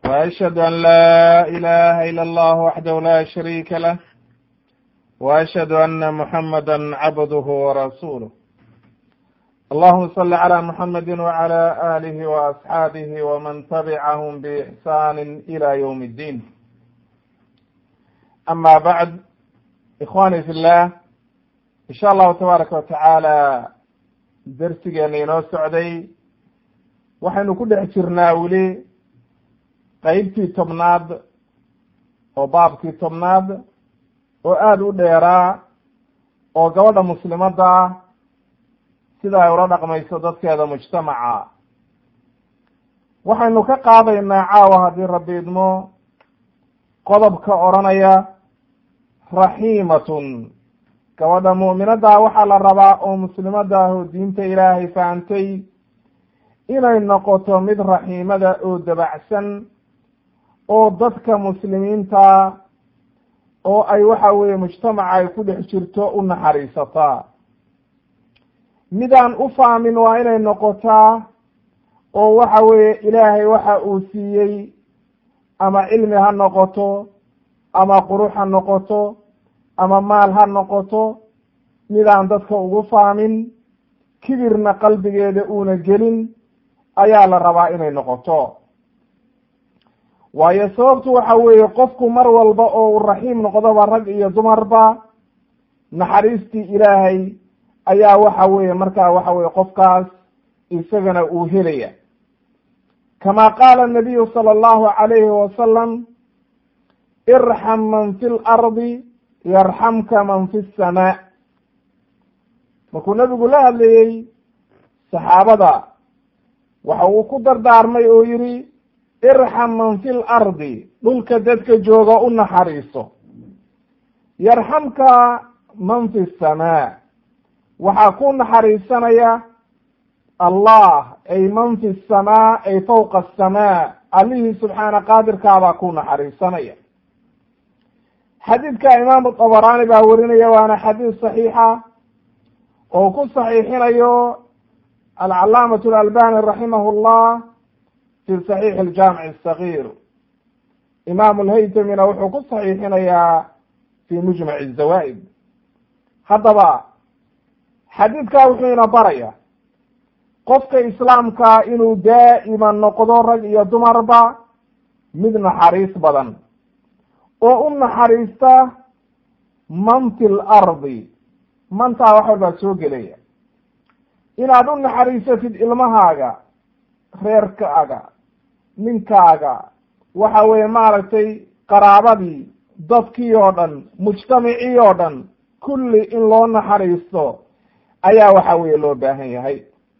وأشهد أن لا إله إلا الله وحده لا شريك له وأشهد أن محمدا عبده ورسوله اللهم صل على محمد وعلى آله وأصحابه ومن تبعهم بإحسان إلى يوم الدين أما بعد إخواني في الله إن شاء الله تبارك وتعالى darsigeena inoo socday waxaynu ku dhex jirnaa weli qeybtii tobnaad oo baabkii tobnaad oo aada u dheeraa oo gabadha muslimadda ah sida ay ula dhaqmayso dadkeeda mujtamaca waxaynu ka qaadaynaa caawa haddii rabbi idmo qodobka odhanaya raxiimatun gabadha mu'minaddaa waxaa la rabaa oo muslimadda ah oo diinta ilaahay fahantay inay noqoto mid raxiimada oo dabacsan oo dadka muslimiinta oo ay waxa weeye mujtamaca ay ku dhex jirto u naxariisataa midaan u fahmin waa inay noqotaa oo waxa weeye ilaahay waxa uu siiyey ama cilmi ha noqoto ama qurux ha noqoto ama maal ha noqoto midaan dadka ugu fahmin kibirna qalbigeeda uuna gelin ayaa la rabaa inay noqoto waayo sababtu waxa weeye qofku mar walba oo uu raxiim noqdoba rag iyo dumarba naxariistii ilaahay ayaa waxa weeye markaa waxa weye qofkaas isagana uu helaya kama qaala nabiyu sala allahu calayhi wasalam irxam man fi lardi yarxamka man fi samaa markuu nabigu la hadlayey saxaabada waxa uu ku dardaarmay oo yihi irxam man fi lardi dhulka dadka jooga u naxariiso yarxamka man fi samaa waxaa ku naxariisanaya allah ay man fi samaa ay fawqa asamaa allihii subxaana qaadirkaabaa ku naxariisanaya xadiidka imaamu dabaraani baa werinaya waana xadiis saxiixa oo ku saxiixinayo alcalaamatu alalbani raximahu llah fi saxiixi aljaamic asagir imaamu lhaytamina wuxuu ku saxiixinayaa fi mujmac zawaa'id haddaba xadiidkaa wuxuu ina baraya qofka islaamka inuu daa'iman noqdo rag iyo dumarba mid naxariis badan oo u naxariista man fi lardi mantaa wax walbaa soo gelaya inaad u naxariisatid ilmahaaga reerkaaga ninkaaga waxa weeye maaragtay qaraabadii dadkii oo dhan mujtamacii oo dhan kulli in loo naxariisto ayaa waxa weeye loo baahan yahay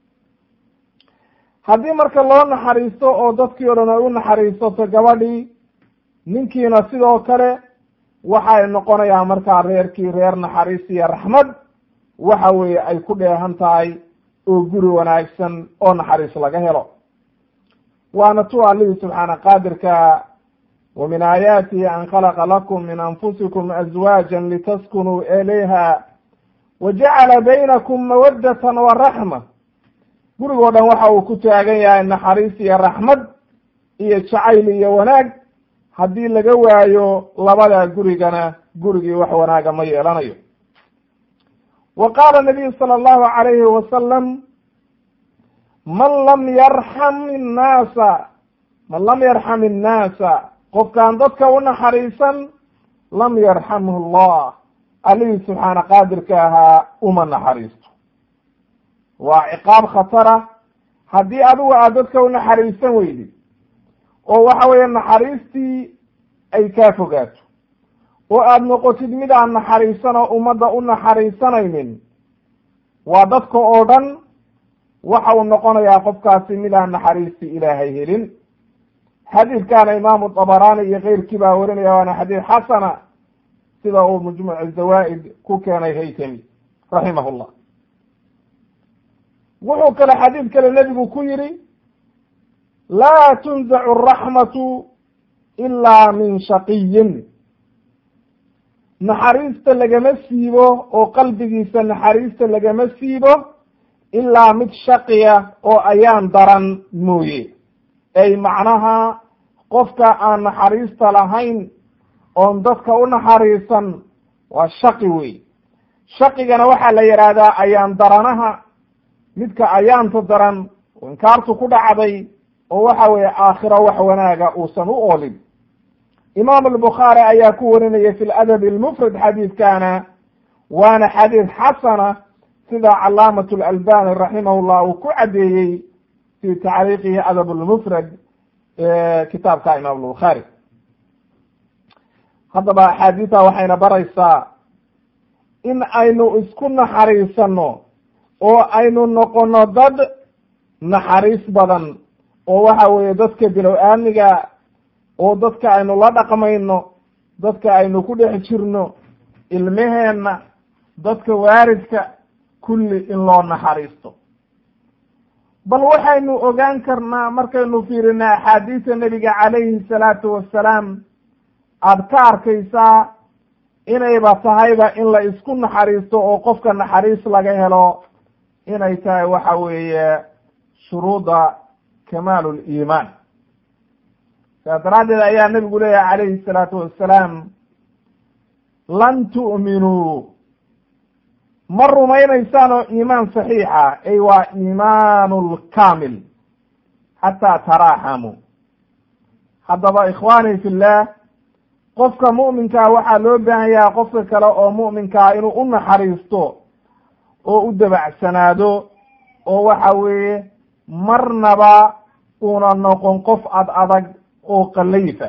haddii marka loo naxariisto oo dadkii o dhan ay u naxariisato gabadhii ninkiina sidoo kale waxay noqonayaan markaa reerkii reer naxariis iyo raxmad waxa weeye ay ku dheehan tahay oo guri wanaagsan oo naxariis laga helo waana tu allihii subxaana qaadirka wa min aayaatihi an khalaqa lakum min anfusikum azwaaja litaskunuu ilayha wa jacala baynakum mawaddatan wa raxma gurigoo dhan waxa uu ku taagan yahay naxariis iyo raxmad iyo jacayl iyo wanaag haddii laga waayo labada gurigana gurigii wax wanaaga ma yeelanayo wa qaala nabiyu sala allahu calayhi wasalam man lam yarxam innaasa man lam yarxam innaasa qofkaan dadka u naxariisan lam yarxamhu allah allihii subxaana qaadirka ahaa uma naxariisto waa ciqaab khatara haddii adigu aad dadka u naxariisan weydid oo waxa weeye naxariistii ay kaa fogaato oo aada noqotid mid aan naxariisan oo ummadda u naxariisanaynin waa dadka oo dhan waxa uu noqonayaa qofkaasi mid aan naxariistii ilaahay helin xadiidkaana imaamu dabaraani iyo keyrkii baa warinaya waana xadiid xasana sida uu majmuuc zawaa'id ku keenay haytami raximah llah wuxuu kale xadiid kale nebigu ku yihi laa tunzacu araxmatu ilaa min shaqiyin naxariista lagama siibo oo qalbigiisa naxariista lagama siibo ilaa mid shaqiya oo ayaan daran mooye ay macnaha qofka aan naxariista lahayn oon dadka u naxariisan waa shaqi wey shaqigana waxaa la yidhaahdaa ayaan daranaha midka ayaanta daran oo inkaartu ku dhacday oo waxa weeye aakhiro wax wanaaga uusan u oolin imaam albukhaari ayaa ku warinaya fi ladabi almufrad xadiidkana waana xadiid xasana sida calaamat alalbani raximahullah uu ku caddeeyey fi tacriiqihi adab lmufrad kitaabka imaam albukhaari haddaba axaadiista waxayna baraysaa in aynu isku naxariisano oo aynu noqono dad naxariis badan oo waxa weeye dadka bilow aamniga oo dadka aynu la dhaqmayno dadka aynu ku dhex jirno ilmeheenna dadka waaridka kulli in loo naxariisto bal waxaynu ogaan karnaa markaynu fiirina axaadiisa nebiga calayhi salaatu wassalaam aada ka arkaysaa inayba tahayba in la isku naxariisto oo qofka naxariis laga helo inay tahay waxa weeye shuruuda kamaalu liimaan saas daraaddeed ayaa nebigu leeyahay calayhi salaatu wassalaam lan tu'minuu ma rumaynaysaan oo iimaan saxiixa ay waa iimaanu lkaamil xataa taraaxamuu haddaba ikhwaani fillah qofka mu'minkaa waxaa loo baahan yaha qofka kale oo mu'minkaa inuu u naxariisto oo u dabacsanaado oo waxa weeye marnaba una noqon qof ad adag oo qalayfa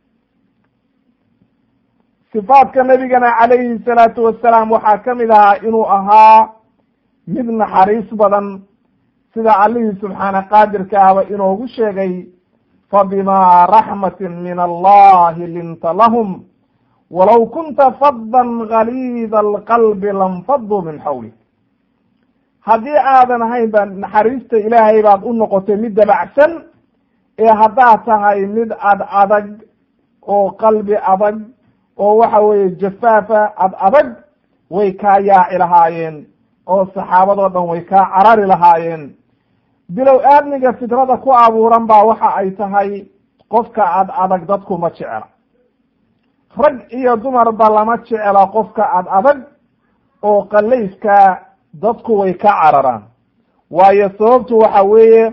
sifaadka nabigana calayhi salaatu wassalaam waxaa ka mid ahaa inuu ahaa mid naxariis badan sida allihii subxaana qaadirka ahba inoogu sheegay fabimaa raxmatin min allahi linta lahum walow kunta faddan galiida alqalbi lanfaduu min xawlik haddii aadan ahayn ba naxariista ilaahay baad u noqotay mid dabacsan ee haddaad tahay mid ad adag oo qalbi adag oo waxa weeye jafaafa ad adag way kaa yaaci lahaayeen oo saxaabadoo dhan way kaa carari lahaayeen bilow aadmiga fidrada ku abuuran baa waxa ay tahay qofka ad adag dadku ma jecela rag iyo dumarba lama jecela qofka ad adag oo qalayska dadku way ka cararaan waayo sababtu waxa weeye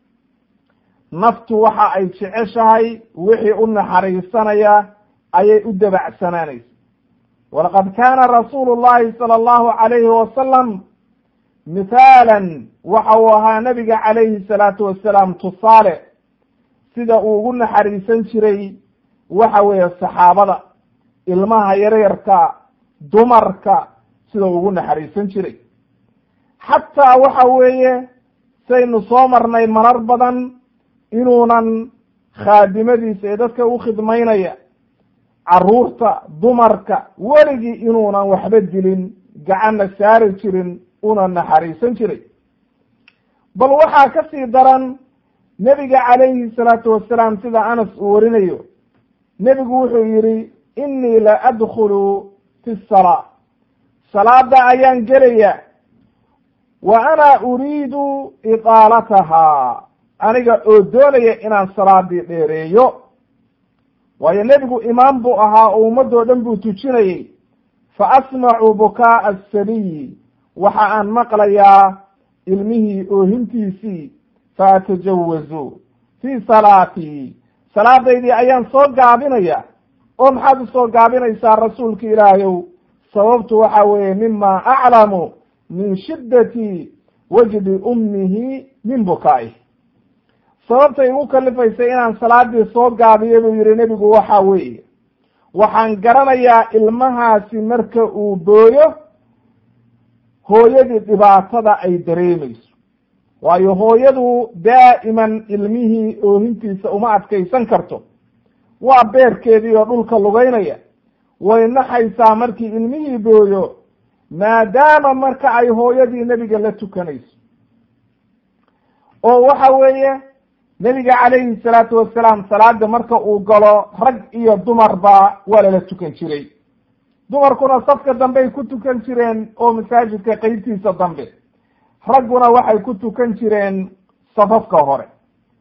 naftu waxa ay jeceshahay wixii u naxariisanaya ayay u dabacsanaanaysa walaqad kaana rasuulu llahi sala allahu calayhi wasalam mithaalan waxa uu ahaa nabiga calayhi salaatu wassalaam tusaale sida uu ugu naxariisan jiray waxa weeye saxaabada ilmaha yaryarka dumarka sida uu ugu naxariisan jiray xataa waxa weeye saynu soo marnay marar badan inuunan khaadimadiisa ee dadka u khidmaynaya carruurta dumarka weligii inuunan waxba dilin gacanna saari jirin una naxariisan jiray bal waxaa ka sii daran nebiga calayhi salaatu wassalaam sida anas uu warinayo nebigu wuxuu yidhi innii la adkhulu fi salaa salaada ayaan gelaya wa ana uriidu idaalataha aniga oo doonaya inaan salaadii dheereeyo waayo nebigu imaam buu ahaa oo ummadoo dhan buu tujinayey fa asmacu bukaaa asabiyi waxa aan maqlayaa ilmihii oohintiisii fa atajawazu fii salaatii salaadaydii ayaan soo gaabinaya oo maxaad usoo gaabinaysaa rasuulka ilaahayow sababtu waxa weeye mima aclamu min shiddati wajdi ummihi min bukaaih sababta igu kalifaysay inaan salaadii soo gaabiyo buu yihi nebigu waxa weeye waxaan garanayaa ilmahaasi marka uu booyo hooyadii dhibaatada ay dareemayso waayo hooyadu daa'iman ilmihii oohintiisa uma adkaysan karto waa beerkeedii oo dhulka lugaynaya way naxaysaa markii ilmihii booyo maadaama marka ay hooyadii nebiga la tukanayso oo waxa weeye nebiga calayhi salaatu wasalaam salaada marka uu galo rag iyo dumarba waa lala tukan jiray dumarkuna safka dambey ku tukan jireen oo masaajidka qeybtiisa dambe ragguna waxay ku tukan jireen safafka hore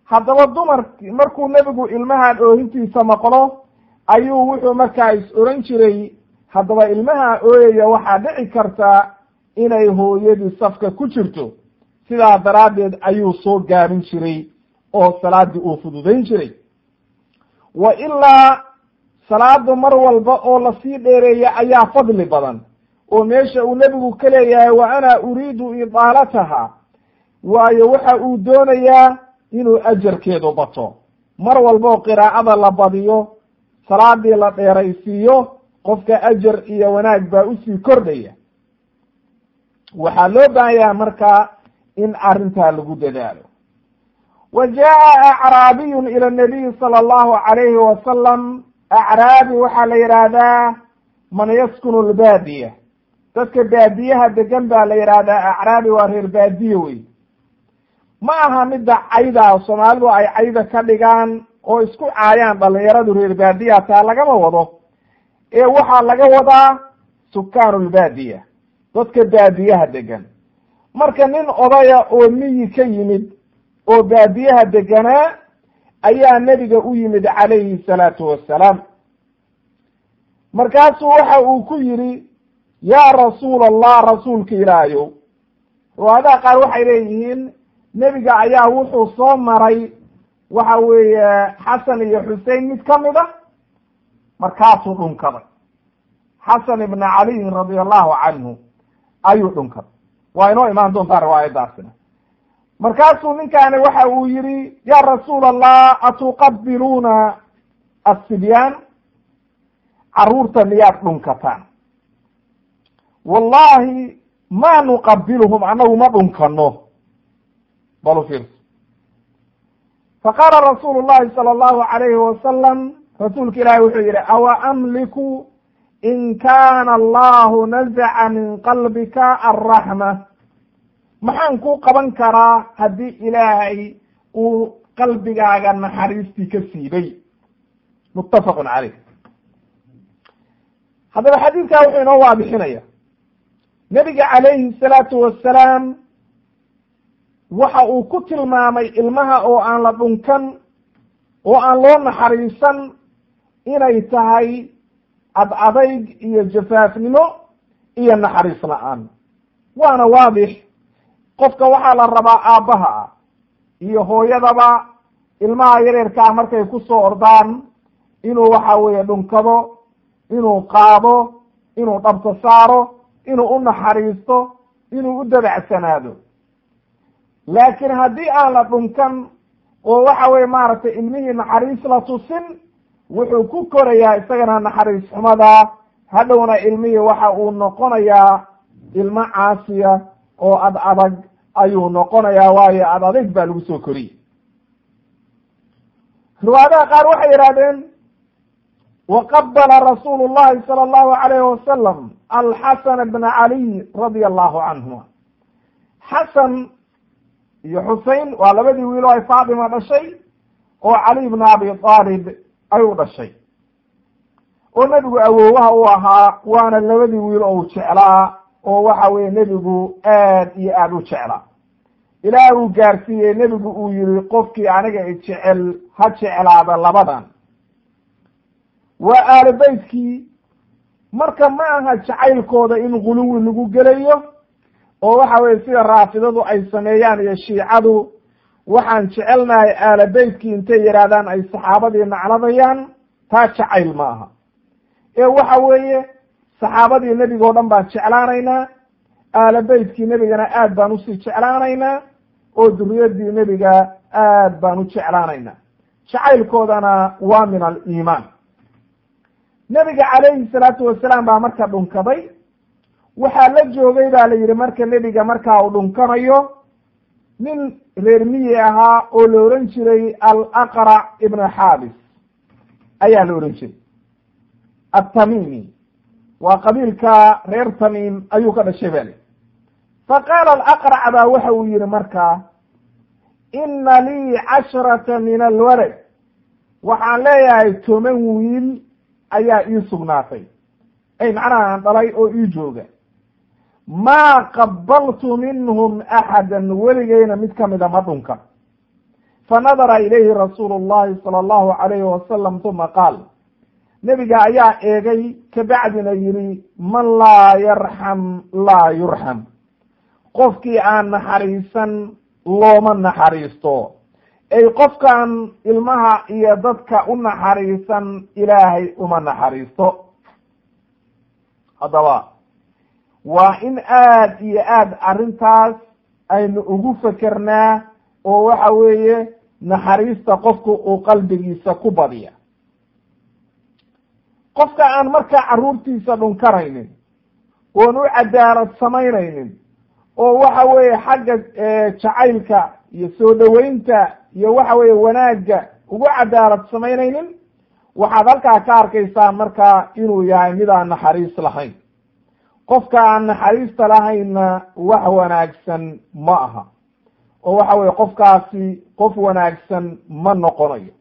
haddaba dumar markuu nebigu ilmahan oohintiisa maqlo ayuu wuxuu markaa is oran jiray haddaba ilmaha ooyaya waxaa dhici karta inay hooyadii safka ku jirto sidaa daraaddeed ayuu soo gaabin jiray oo salaaddii uu fududayn jiray wa ilaa salaada mar walba oo lasii dheereeya ayaa fadli badan oo meesha uu nebigu ka leeyahay wa ana uriidu idaalataha waayo waxa uu doonayaa inuu ajarkeedu bato mar walba oo qiraa'ada la badiyo salaadii la dheeraysiiyo qofka ajar iyo wanaag baa usii kordhaya waxaa loo baahan yahay markaa in arrintaa lagu dadaalo wa jaa'a acraabiyun ila nabiyi sala allahu calayhi wasalam acraabi waxaa la yidhaahdaa man yaskunu lbaadiya dadka baadiyaha degan baa la yidhaahdaa acraabi waa reer baadiye wey ma aha midda cayda soomaalidu ay cayda ka dhigaan oo isku caayaan dhalinyaradu reer baadiya taa lagama wado ee waxaa laga wadaa sukaanu lbaadiya dadka baadiyaha degan marka nin odaya oo miyi ka yimid oo baadiyaha deganaa ayaa nebiga u yimid calayhi salaatu wassalaam markaasuu waxa uu ku yidhi yaa rasuul allah rasuulka ilaahayow riwaayadaha qaar waxay leeyihiin nebiga ayaa wuxuu soo maray waxa weeye xasan iyo xusein mid ka mid a markaasuu dhunkaday xasan ibna caliyin radia allahu canhu ayuu dhunkaday waa inoo imaan doontaa riwaayadaasina markaasuu ninkaani waxa uu yihi ya rasuul allah atuqabiluuna asibyaan caruurta miyaad dhunkataan wallahi ma nuqabiluhum annagu ma dhunkano balu fiirso faqaala rasuulu llahi sala allahu alayhi wasalam rasuulka ilaahi wuxuu yihi awa amliku in kaana allahu nazaca min qalbika alraxma maxaan ku qaban karaa haddii ilaahay uu qalbigaaga naxariistii ka siibay muttafaqun caleyh haddaba xadiidkaa wuxuu inoo waadixinaya nebiga calayhi salaatu wassalaam waxa uu ku tilmaamay ilmaha oo aan la dhunkan oo aan loo naxariisan inay tahay ad adayg iyo jafaafnimo iyo naxariis la-aan waana waadix qofka waxaa la rabaa aabbaha ah iyo hooyadaba ilmaha yareerkaa markay ku soo ordaan inuu waxa weeye dhunkado inuu qaado inuu dhabta saaro inuu u naxariisto inuu u dabacsanaado laakiin haddii aan la dhunkan oo waxa weye maaragtay ilmihii naxariis la tusin wuxuu ku korayaa isagana naxariis xumada hadhowna ilmihii waxa uu noqonayaa ilmo caasiya oo ad adag ayuu noqonayaa waayo ad adag baa lagu soo koriyey riwaayadaha qaar waxay yidhahdeen waqabala rasuulu llahi sala allahu alayhi wasalam alxasana bna caliy radia allahu canhuma xasan iyo xusein waa labadii wiil oo ay faatima dhashay oo cali bna abi aalib ay u dhashay oo nebigu awoowaha u ahaa waana labadii wiil oo u jeclaa oo waxa weye nebigu aad iyo aada u jeclaa ilaah uu gaarsiiyey nebigu uu yihi qofkii aniga i jecel ha jeclaada labadan waa aalo beytkii marka ma aha jacaylkooda in guluwi lagu gelayo oo waxa weye sida raafidadu ay sameeyaan iyo shiicadu waxaan jecelnahay aala beytkii intay yidhaahdaan ay saxaabadii nacladayaan taa jacayl ma aha ee waxa weeye saxaabadii nebiga o dhan baan jeclaanaynaa aala beytkii nebigana aad baan usii jeclaanaynaa oo duriyadii nebiga aad baan u jeclaanaynaa jacaylkoodana waa min aliimaan nebiga calayhi salaatu wasalaam baa marka dhunkaday waxaa la joogay baa la yidhi marka nebiga markaa uu dhunkanayo nin reer miyi ahaa oo la ohan jiray alaqrac ibna xaabis ayaa la ohan jiray attamimi waa qabiilka reer tamiim ayuu ka dhashay bali fa qaala alaqrac baa waxa uu yihi markaa ina lii casharata min alwalad waxaan leeyahay toban wiil ayaa ii sugnaatay ay macnaha aan dhalay oo ii jooga maa qabaltu minhum axadan weligeyna mid kamida ma dhunkan fanadara ilayhi rasuulu llahi sala allahu alayhi wasalam uma qaal nebiga ayaa eegay kabacdina yidhi man laa yarxam laa yurxam qofkii aan naxariisan looma naxariisto ay qofkaan ilmaha iyo dadka u naxariisan ilaahay uma naxariisto haddaba waa in aad iyo aad arrintaas aynu ugu fekernaa oo waxa weeye naxariista qofku uu qalbigiisa ku badiya qofka aan markaa carruurtiisa dhunkaraynin oon u cadaalad samaynaynin oo waxa weeye xagga jacaylka iyo soo dhoweynta iyo waxa weeye wanaagga ugu cadaalad samaynaynin waxaad halkaa ka arkaysaa markaa inuu yahay mid aan naxariis lahayn qofka aan naxariista lahaynna wax wanaagsan ma aha oo waxa weye qofkaasi qof wanaagsan ma noqonayo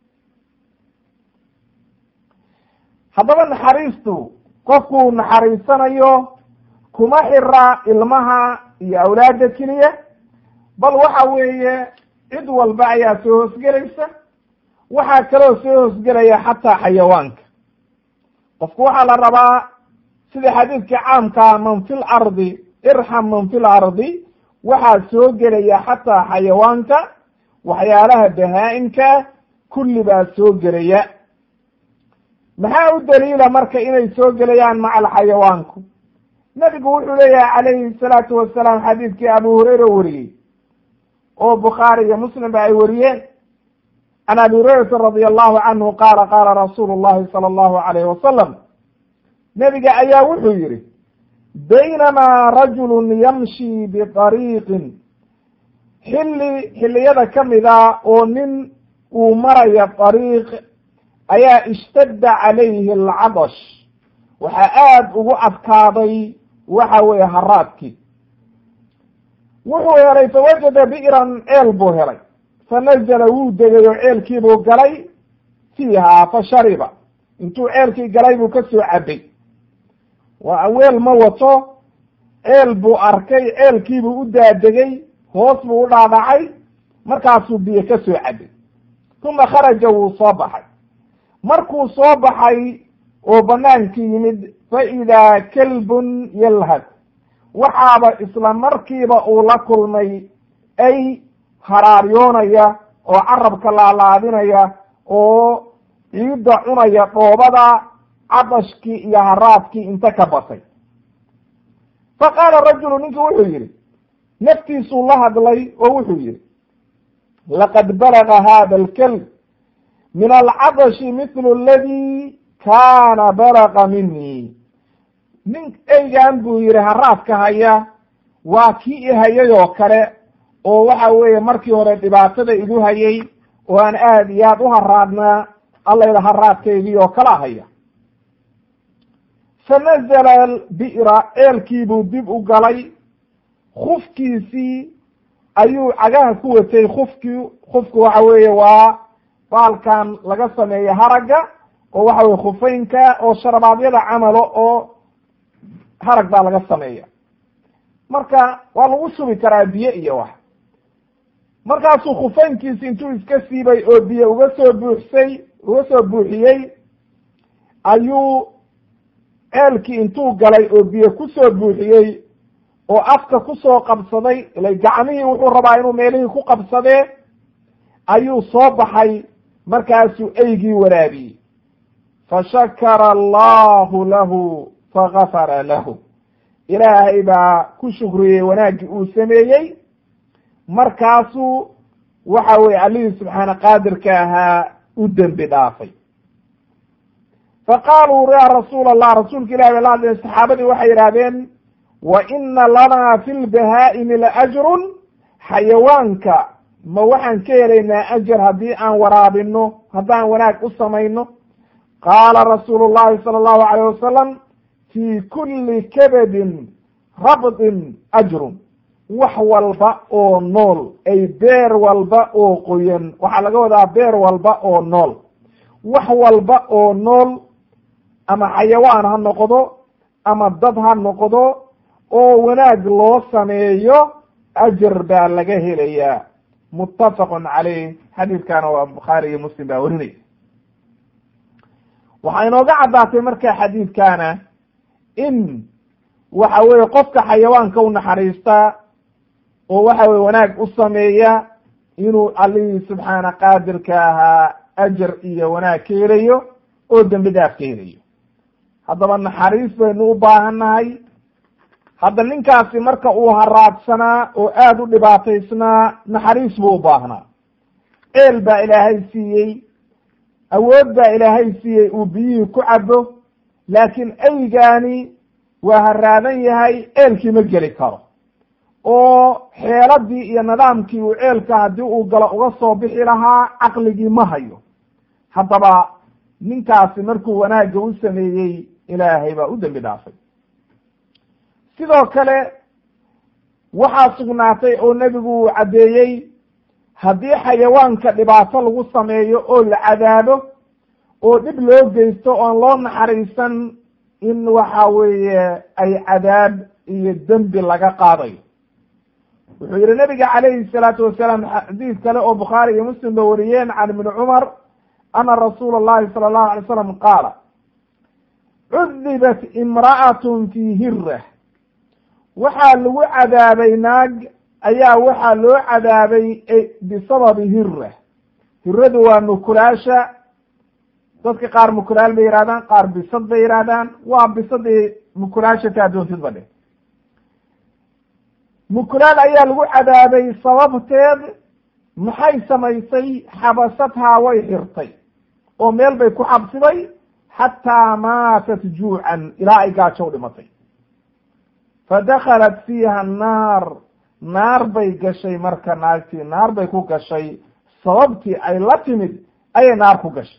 haddaba naxariistu qofkuu naxariisanayo kuma xira ilmaha iyo awlaadda keliya bal waxa weeye cid walba ayaa soo hoosgelaysa waxaa kaloo soo hoosgelaya xataa xayawaanka qofku waxaa la rabaa sida xadiidkii caamkaa man fi lardi irxam man fi lardi waxaa soo gelaya xataa xayawaanka waxyaalaha bahaa-imka kulli baa soo gelaya maxaa u daliila marka inay soo gelayaan maca alxayawaanku nabigu wuxuu leeyahay calayhi salaatu wasalaam xadiidkii abu hureyre wariyey oo bukhaari iyo muslim ba ay wariyeen can abi hurayrata radia allahu canhu qaala qaala rasuulu llahi sala allahu alayhi wasalam nebiga ayaa wuxuu yihi baynamaa rajulun yamshi biariiqin xilli xilliyada ka mida oo nin uu maraya ariiq ayaa ishtadda calayhi alcadash waxaa aada ugu adkaaday waxa weeye haraadkii wuxuu helay fawajada bi'ran ceel buu helay fanazala wuu degay oo ceelkiibuu galay fiihaa fa shariba intuu ceelkii galay buu ka soo cabay waa weel ma wato ceel buu arkay ceelkiibuu u daadegay hoos buu u dhaadhacay markaasuu biyo ka soo cabay uma kharaja wuu soo baxay markuu soo baxay oo banaankii yimid fa idaa kalbun yalhad waxaaba isla markiiba uu la kulmay ay haraaryoonaya oo carabka laalaadinaya oo ciidda cunaya dhoobada cadashkii iyo haraadkii inta ka batay fa qaala rajulu ninkii wuxuu yihi naftiisuu la hadlay oo wuxuu yihi laqad balaga hada alkalb min alcadashi mithlu aladi kaana balaga minii nin eygan buu yihi haraadka haya waa kii i hayay oo kale oo waxa weeye markii hore dhibaatada igu hayay oo aan aada iyo aad u haraadnaa allayda haraadkaygii oo kala haya fanazala bi'ra ceelkiibuu dib u galay kufkiisii ayuu cagaha ku watay kufkii kufku waxa weeye waa baalkan laga sameeyo haragga oo waxa weye khufeynka oo sharabaadyada camalo oo harag baa laga sameeya marka waa lagu shubi karaa biyo iyo wax markaasuu khufeynkiisi intuu iska siibay oo biyo uga soo buuxsay uga soo buuxiyey ayuu ceelkii intuu galay oo biyo kusoo buuxiyey oo afka kusoo qabsaday ila gacmihii wuxuu rabaa inuu meelihii ku qabsadee ayuu soo baxay markaasuu eygii waraabiyey fashakara allahu lahu fagafara lahu ilaahay baa ku shukriyey wanaaggii uu sameeyey markaasuu waxa weye allihii subxaana qaadirka ahaa u dembi dhaafay fa qaaluu ya rasuula allah rasuulka ilahi bay la hadleen saxaabadii waxay yidhahdeen wa ina lanaa fi lbahaa'imi laajrun xayawaanka ma waxaan ka helaynaa ajar haddii aan waraabino haddaan wanaag u samayno qaala rasuulu llahi sala allahu alayh wasalam fii kulli kabadin rabdin ajrun wax walba oo nool ay beer walba oo qoyan waxaa laga wadaa beer walba oo nool wax walba oo nool ama xayawaan ha noqdo ama dad ha noqdo oo wanaag loo sameeyo ajar baa laga helayaa muttafaqun caleyh xadiidkana waa bukhaari iyo muslim baa werinaya waxaa inooga caddaatay marka xadiidkana in waxa weye qofka xayawaanka u naxariista oo waxa weye wanaag u sameeya inuu allihii subxaana qaadirka ahaa ajar iyo wanaag ka helayo oo dembi dhaaf ka helayo haddaba naxariis baynu u baahannahay hadda ninkaasi marka uu haraadsanaa oo aada u dhibaataysnaa naxariis buu u baahnaa ceel baa ilaahay siiyey awood baa ilaahay siiyey uu biyihii ku cabo laakiin eygaani waa haraadan yahay ceelkii ma geli karo oo xeeladii iyo nidaamkii uu ceelka haddii uu galo uga soo bixi lahaa caqligii ma hayo haddaba ninkaasi markuu wanaagga u sameeyey ilaahay baa u dembi dhaafay sidoo kale waxaa sugnaatay oo nebigu uu caddeeyey haddii xayawaanka dhibaato lagu sameeyo oo la cadaabo oo dhib loo geysto oon loo naxariisan in waxa weeye ay cadaab iyo dembi laga qaadayo wuxuu yihi nabiga calayhi salaatu wasalaam xadiis kale oo bukhaari iyo muslim ba wariyeen can ibni cumar ana rasuula allahi sala allahu alay slam qaala cudibat imra'atun fii hirah waxaa lagu cadaabay naag ayaa waxaa loo cadaabay bisababi hira hiradu waa mukulaasha dadka qaar mukulaal bay yihahdaan qaar bisad bay yihahdaan waa bisadii mukulaasha taa doontid ba dhe mukulaal ayaa lagu cadaabay sababteed maxay samaysay xabasathaa way xirtay oo meel bay ku xabsiday xataa maatat juucan ilaa ay gaajo u dhimatay fadakalat fiiha annaar naar bay gashay marka naagtii naar bay ku gashay sababtii ay la timid ayay naar ku gashay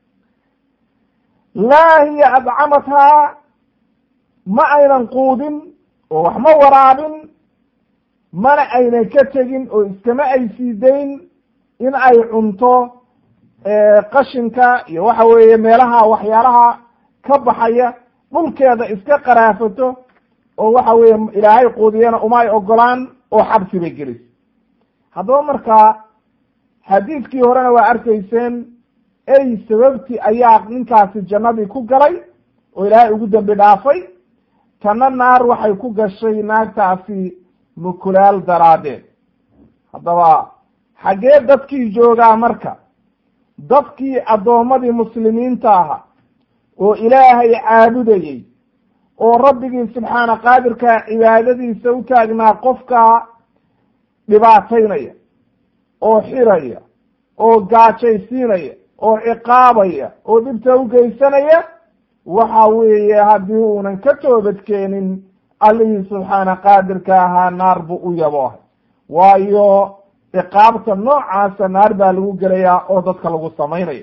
laa hiya adcamathaa ma aynan quudin oo wax ma waraabin mana aynan ka tegin oo iskama ay siidayn in ay cunto qashinka iyo waxa weeye meelaha waxyaalaha ka baxaya dhulkeeda iska qaraafato oo waxa weeye ilaahay quudiyana uma ay ogolaan oo xabsi bay gelisay haddaba markaa xadiidkii horena waa arkayseen ey sababtii ayaa ninkaasi jannadii ku galay oo ilaahay ugu dembi dhaafay tanna naar waxay ku gashay naagtaasi mukulaal daraaddeed haddaba xaggee dadkii joogaa marka dadkii addoommadii muslimiinta ahaa oo ilaahay caabudayey oo rabbigii subxaana qaadirka cibaadadiisa u taagnaa qofka dhibaataynaya oo xiraya oo gaajaysiinaya oo ciqaabaya oo dhibta u geysanaya waxa weeye haddii uunan ka toobadkeenin allihii subxaana qaadirka ahaa naar buu u yaboohay waayo ciqaabta noocaasa naar baa lagu gelayaa oo dadka lagu samaynaya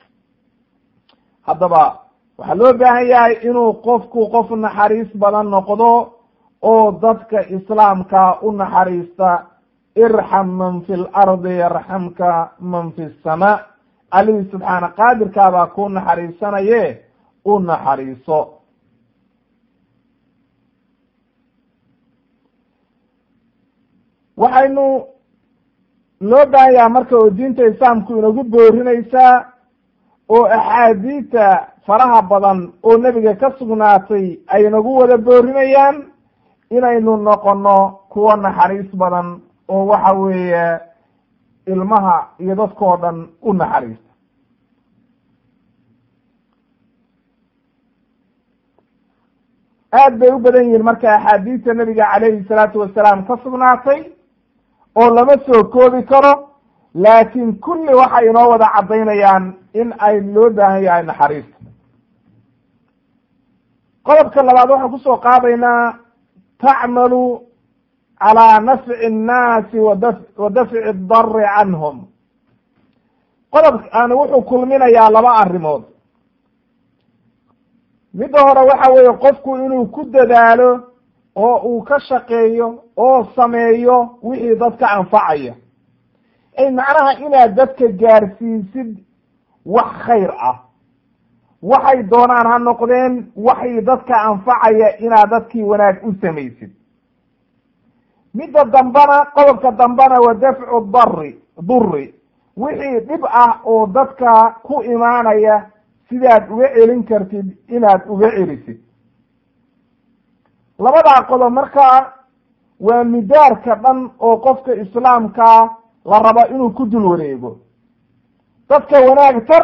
haddaba waxaa loo baahan yahay inuu qofku qof naxariis badan noqdo oo dadka islaamka u naxariista irxam man fi lardi yarxamka man fi samaa allihii subxaana qaadirkaa baa ku naxariisanaye u naxariiso waxaynu loo baahan yaha marka oo diinta islaamku inagu boorinaysaa oo axaadiita faraha badan oo nebiga ka sugnaatay ay nagu wada boorinayaan inaynu noqono kuwo naxariis badan oo waxa weeye ilmaha iyo dadkao dhan u naxariista aad bay u badan yihiin marka axaadiista nebiga calayhi salaatu wasalaam ka sugnaatay oo lama soo koobi karo laakiin kulli waxay inoo wada caddaynayaan in ay loo baahan yahay naxariista qodobka labaad waxaan kusoo qaadaynaa tacmalu calaa nafci annaasi wada wa dafci adari canhum qodobkaani wuxuu kulminayaa laba arrimood midda hore waxa weeye qofku inuu ku dadaalo oo uu ka shaqeeyo oo sameeyo wixii dadka anfacaya ay macnaha inaad dadka gaarsiisid wax khayr ah waxay doonaan ha noqdeen waxay dadka anfacaya inaad dadkii wanaag u samaysid midda dambena qodobka dambena wa dafcu dari duri wixii dhib ah oo dadka ku imaanaya sidaad uga celin kartid inaad uga celisid labadaa qodob markaa waa midaarka dhan oo qofka islaamkaa la raba inuu ku dul wareego dadka wanaag tar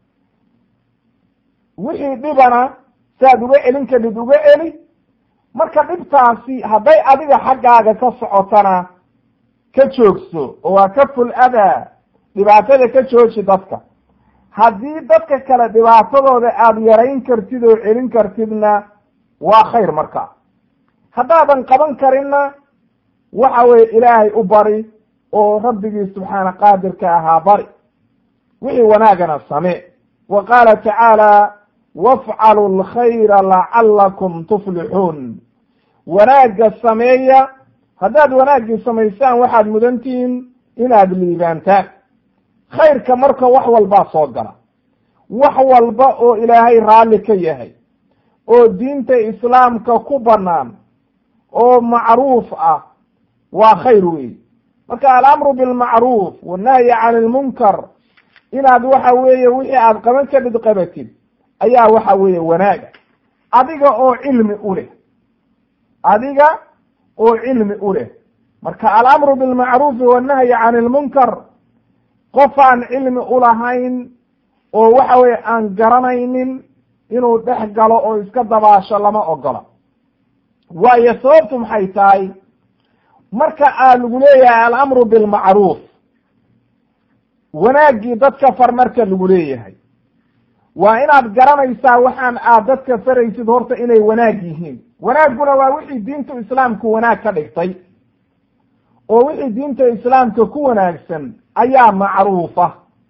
wixii dhibana saad uga celin kadhid uga celi marka dhibtaasi hadday adiga xaggaaga ka socotana ka joogso oo waa ka ful adaa dhibaatada ka jooji dadka haddii dadka kale dhibaatadooda aada yarayn kartid oo celin kartidna waa khayr marka haddaadan qaban karinna waxa weye ilaahay u bari oo rabbigii subxaana qaadirka ahaa bari wixii wanaagana samee wa qaala tacaala wafcalu lkhayra lacalakum tuflixuun wanaagga sameeya haddaad wanaaggii samaysaan waxaad mudantihiin inaad liibaantaan khayrka marka wax walbaa soo gala wax walba oo ilaahay raalli ka yahay oo diinta islaamka ku bannaan oo macruuf ah waa khayr weey marka alamru bilmacruuf wannahyi can ilmunkar inaad waxa weeye wixii aad qaban kadhid qabatid ayaa waxa weeye wanaaga adiga oo cilmi u leh adiga oo cilmi u leh marka alamru bilmacruufi wannahyi can ilmunkar qof aan cilmi ulahayn oo waxa weye aan garanaynin inuu dhex galo oo iska dabaasho lama ogola waayo sababtu maxay tahay marka aa lagu leeyahay alamru bilmacruuf wanaaggii dadka far marka lagu leeyahay waa inaad garanaysaa waxaan aad dadka faraysid horta inay wanaag yihiin wanaagguna waa wixii diinta islaamku wanaag ka dhigtay oo wixii diinta islaamka ku wanaagsan ayaa macruufa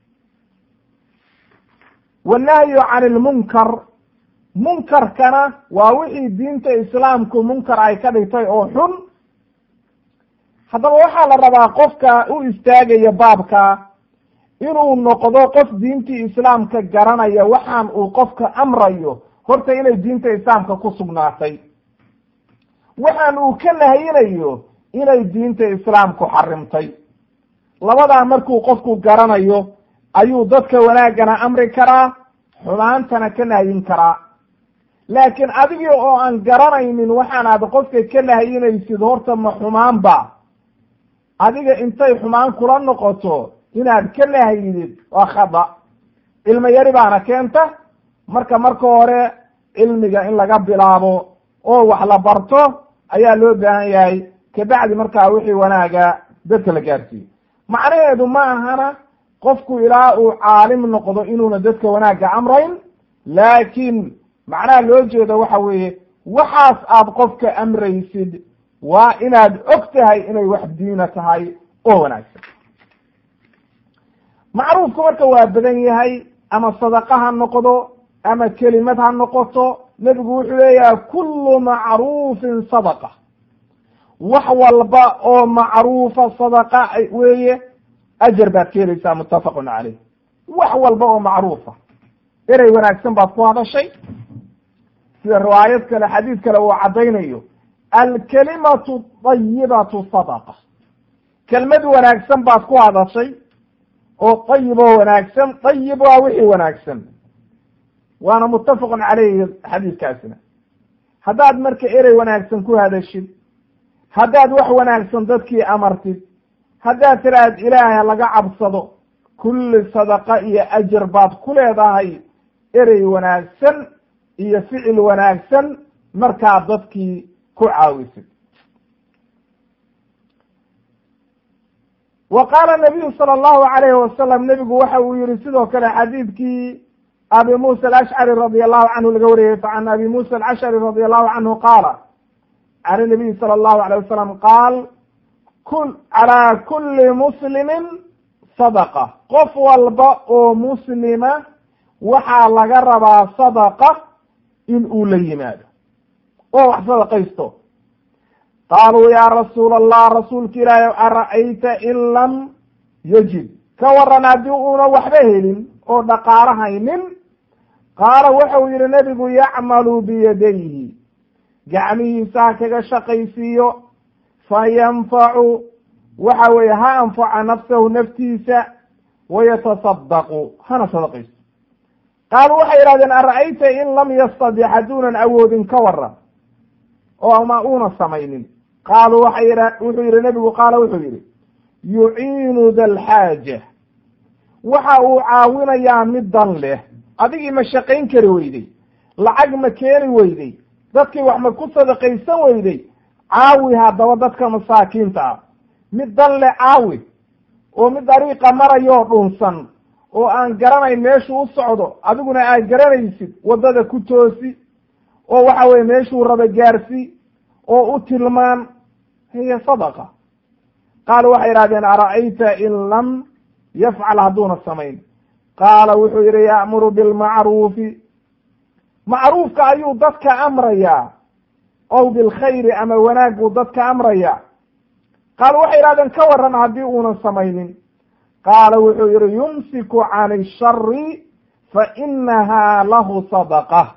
wannahyu can ilmunkar munkarkana waa wixii diinta islaamku munkar ay ka dhigtay oo xun haddaba waxaa la rabaa qofka u istaagaya baabka inuu noqdo qof diintii islaamka garanaya waxaan uu qofka amrayo horta inay diinta islaamka ku sugnaatay waxaan uu ka nahayinayo inay diinta islaamku xarimtay labadaa markuu qofku garanayo ayuu dadka wanaaggana amri karaa xumaantana ka nahyin karaa laakiin adigii oo aan garanaynin waxaanaad qofka ka nahyinaysid horta ma xumaanba adiga intay xumaan kula noqoto inaad ka nahyidid waa khada cilmi yari baana keenta marka marka hore cilmiga in laga bilaabo oo wax la barto ayaa loo baahan yahay kabacdi markaa wixii wanaaga dadka la gaarsiiyo macnaheedu ma ahana qofku ilaa uu caalim noqdo inuuna dadka wanaagga amrayn laakiin macnaha loo jeedo waxa weeye waxaas aad qofka amraysid waa inaad og tahay inay wax diina tahay oo wanaagsan macruufku marka waa badan yahay ama sadaqa ha noqdo ama kelimad ha noqoto nebigu wuxuu leeyahay kullu macruufin sadaqa wax walba oo macruufa sadaqa weeye ajar baad ka helaysaa muttafaqun caleyh wax walba oo macruufa erey wanaagsan baad ku hadashay sida riwaayad kale xadiid kale uu caddaynayo alkalimatu dayibatu sadaqa kelmad wanaagsan baad ku hadashay oo dayib oo wanaagsan dayib waa wixii wanaagsan waana muttafaqun caleyhi xadiidkaasina haddaad marka erey wanaagsan ku hadashid haddaad wax wanaagsan dadkii amartid haddaad tiraahad ilaahay laga cabsado kulli sadaqa iyo ajar baad ku leedahay erey wanaagsan iyo ficil wanaagsan markaad dadkii ku caawisid wa qaala nabiyu sala allahu alayhi wasalam nebigu waxa uu yihi sidoo kale xadiidkii abi musa alashcari radi allahu canhu laga wariyey can abi musa alcashari radi allahu canhu qaala can inabiyi sala allahu alayh wasalam qaal kul calaa kulli muslimin sadaqa qof walba oo muslima waxaa laga rabaa sadaqa in uu la yimaado oo wax sadaqaysto qaaluu yaa rasuula allah rasuulka ilaahi ara'ayta in lam yajid ka waran haddii uuna waxba helin oo dhaqaalo haynin qaala wuxuu yihi nebigu yacmalu biyadayhi gacmihiisa ha kaga shaqaysiiyo fa yanfacu waxa weeye ha anfaca nafsahu naftiisa wayatasadaqu hana sadaqaysto qaaluu waxay yidhahdeen ara'ayta in lam yastadic hadduunan awoodin ka waran oo ama uuna samaynin qaaluu waxay yidha wuxuu yidhi nebigu qaala wuxuu yidhi yuciinu da lxaaja waxa uu caawinayaa mid dan leh adigii ma shaqayn kari weyday lacag ma keeni weyday dadkii wax ma ku sadaqaysan weyday caawi haddaba dadka masaakiinta ah mid dan leh caawi oo mid dariiqa marayoo dhunsan oo aan garanayn meeshuu u socdo adiguna aad garanaysid waddada ku toosi oo waxa weye meeshuu raba gaarsi oo u tilmaan hiya sadaqa qaalu waxay idhahdeen ara'ayta in lam yafcal hadduuna samayn qaala wuxuu yidhi ya'muru bilmacruufi macruufka ayuu dadka amrayaa ow bilkhayri ama wanaag buu dadka amrayaa qaalu waxay idhahdeen ka waran haddii uunan samaynin qaala wuxuu yihi yumsiku can ishari fa inaha lahu sadaqa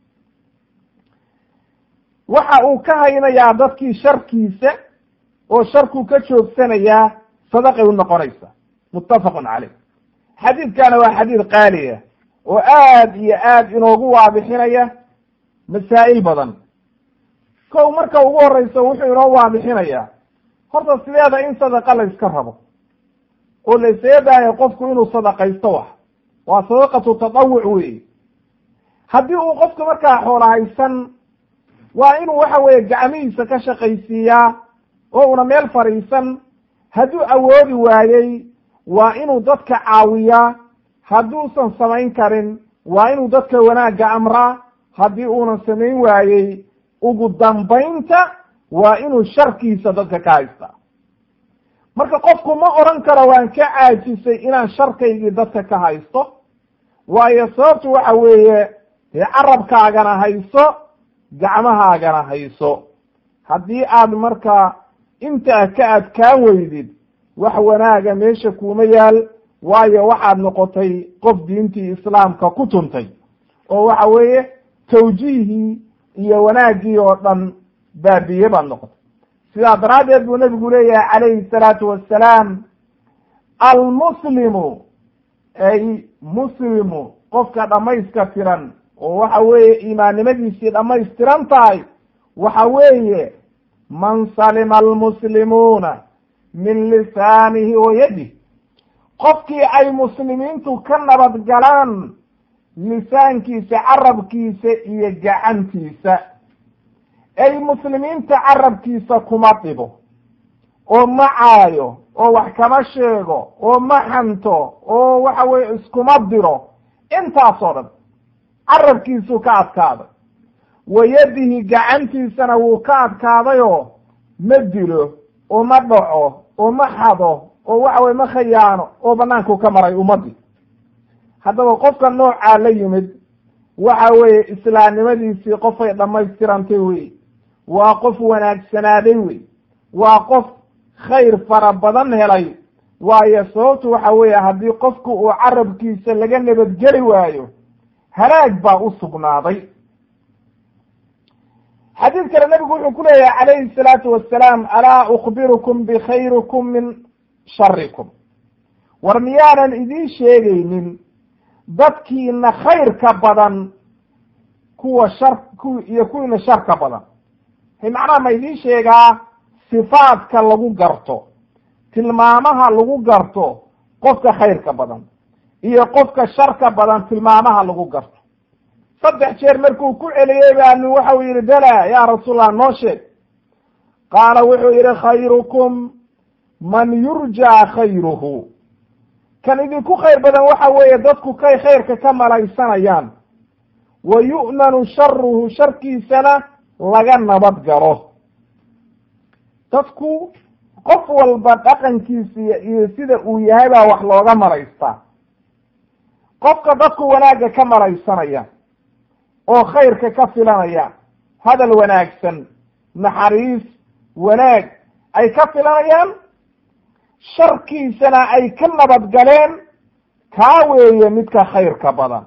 waxa uu ka haynayaa dadkii sharkiisa oo sharkuu ka joogsanayaa sadaqay u noqonaysa muttafaqun caleyh xadiidkana waa xadiid qaaliya oo aad iyo aad inoogu waadixinaya masaa'il badan kow marka ugu horeyso wuxuu inoo waadixinayaa horta sideeda in sadaqa la iska rabo oo la isaga baahay qofku inuu sadaqaysto wax waa sadaqatu tatawuc weeye haddii uu qofku markaa xoola haysan waa inuu waxa weeye gacmihiisa ka shaqaysiiyaa oo una meel fadhiisan hadduu awoodi waayey waa inuu dadka caawiyaa hadduusan samayn karin waa inuu dadka wanaagga amraa haddii uunan samayn waayey ugu dambaynta waa inuu sharkiisa dadka ka haystaa marka qofku ma odhan karo waan ka caajisay inaan sharkaygii dadka ka haysto waayo sababtu waxa weeye dee carabkaagana hayso gacmahaagana hayso haddii aad markaa intaa ka adkaan weydid wax wanaaga meesha kuuma yaal waayo waxaad noqotay qof diintii islaamka ku tuntay oo waxa weeye tawjiihii iyo wanaaggii oo dhan baabiye baad noqotay sidaa daraaddeed buu nebigu leeyahay calayhi salaatu wassalaam almuslimu ay muslimu qofka dhammayska tiran oo waxa weeye imaannimadiisii dhammaystiran tahay waxa weeye man salima almuslimuuna min lisaanihi wa yadih qofkii ay muslimiintu ka nabad galaan lisaankiisa carabkiisa iyo gacantiisa ay muslimiinta carabkiisa kuma dhibo oo ma caayo oo wax kama sheego oo ma xanto oo waxa weye iskuma diro intaasoo dhan carabkiisuu ka adkaaday wayadihi gacantiisana wuu ka adkaadayoo ma dilo oo ma dhaco oo ma xado oo waxa weye ma khayaano oo banaanku ka maray ummadii haddaba qofka noocaa la yimid waxa weeye islaamnimadiisii qofay dhammaystirantay wey waa qof wanaagsanaaday wey waa qof khayr fara badan helay waayo sababtu waxa weeye haddii qofku uu carabkiisa laga nabadgeli waayo halaag baa u sugnaaday xadiid kale nabigu wuxuu ku leeyahay calayhi salaatu wassalaam alaa ukbirukum bikhayrikum min sharikum war miyaanan idiin sheegaynin dadkiina khayrka badan kuwa shar ku iyo kuwiina sharka badan macnaha ma idiin sheegaa sifaadka lagu garto tilmaamaha lagu garto qofka khayrka badan iyo qofka sharka badan tilmaamaha lagu garto saddex jeer markuu ku celiyey baanu waxau yihi bela ya rasuulallah noo sheeg qaala wuxuu yihi khayrukum man yurjaa khayruhu kan idinku khayr badan waxa weeye dadku kay khayrka ka malaysanayaan wa yu'manu sharuhu sharkiisana laga nabad galo dadku qof walba dhaqankiisa iyo sida uu yahay baa wax looga malaystaa qofka dadku wanaagga ka malaysanaya oo khayrka ka filanaya hadal wanaagsan naxariis wanaag ay ka filanayaan sharkiisana ay ka nabad galeen kaa weeye midka khayrka badan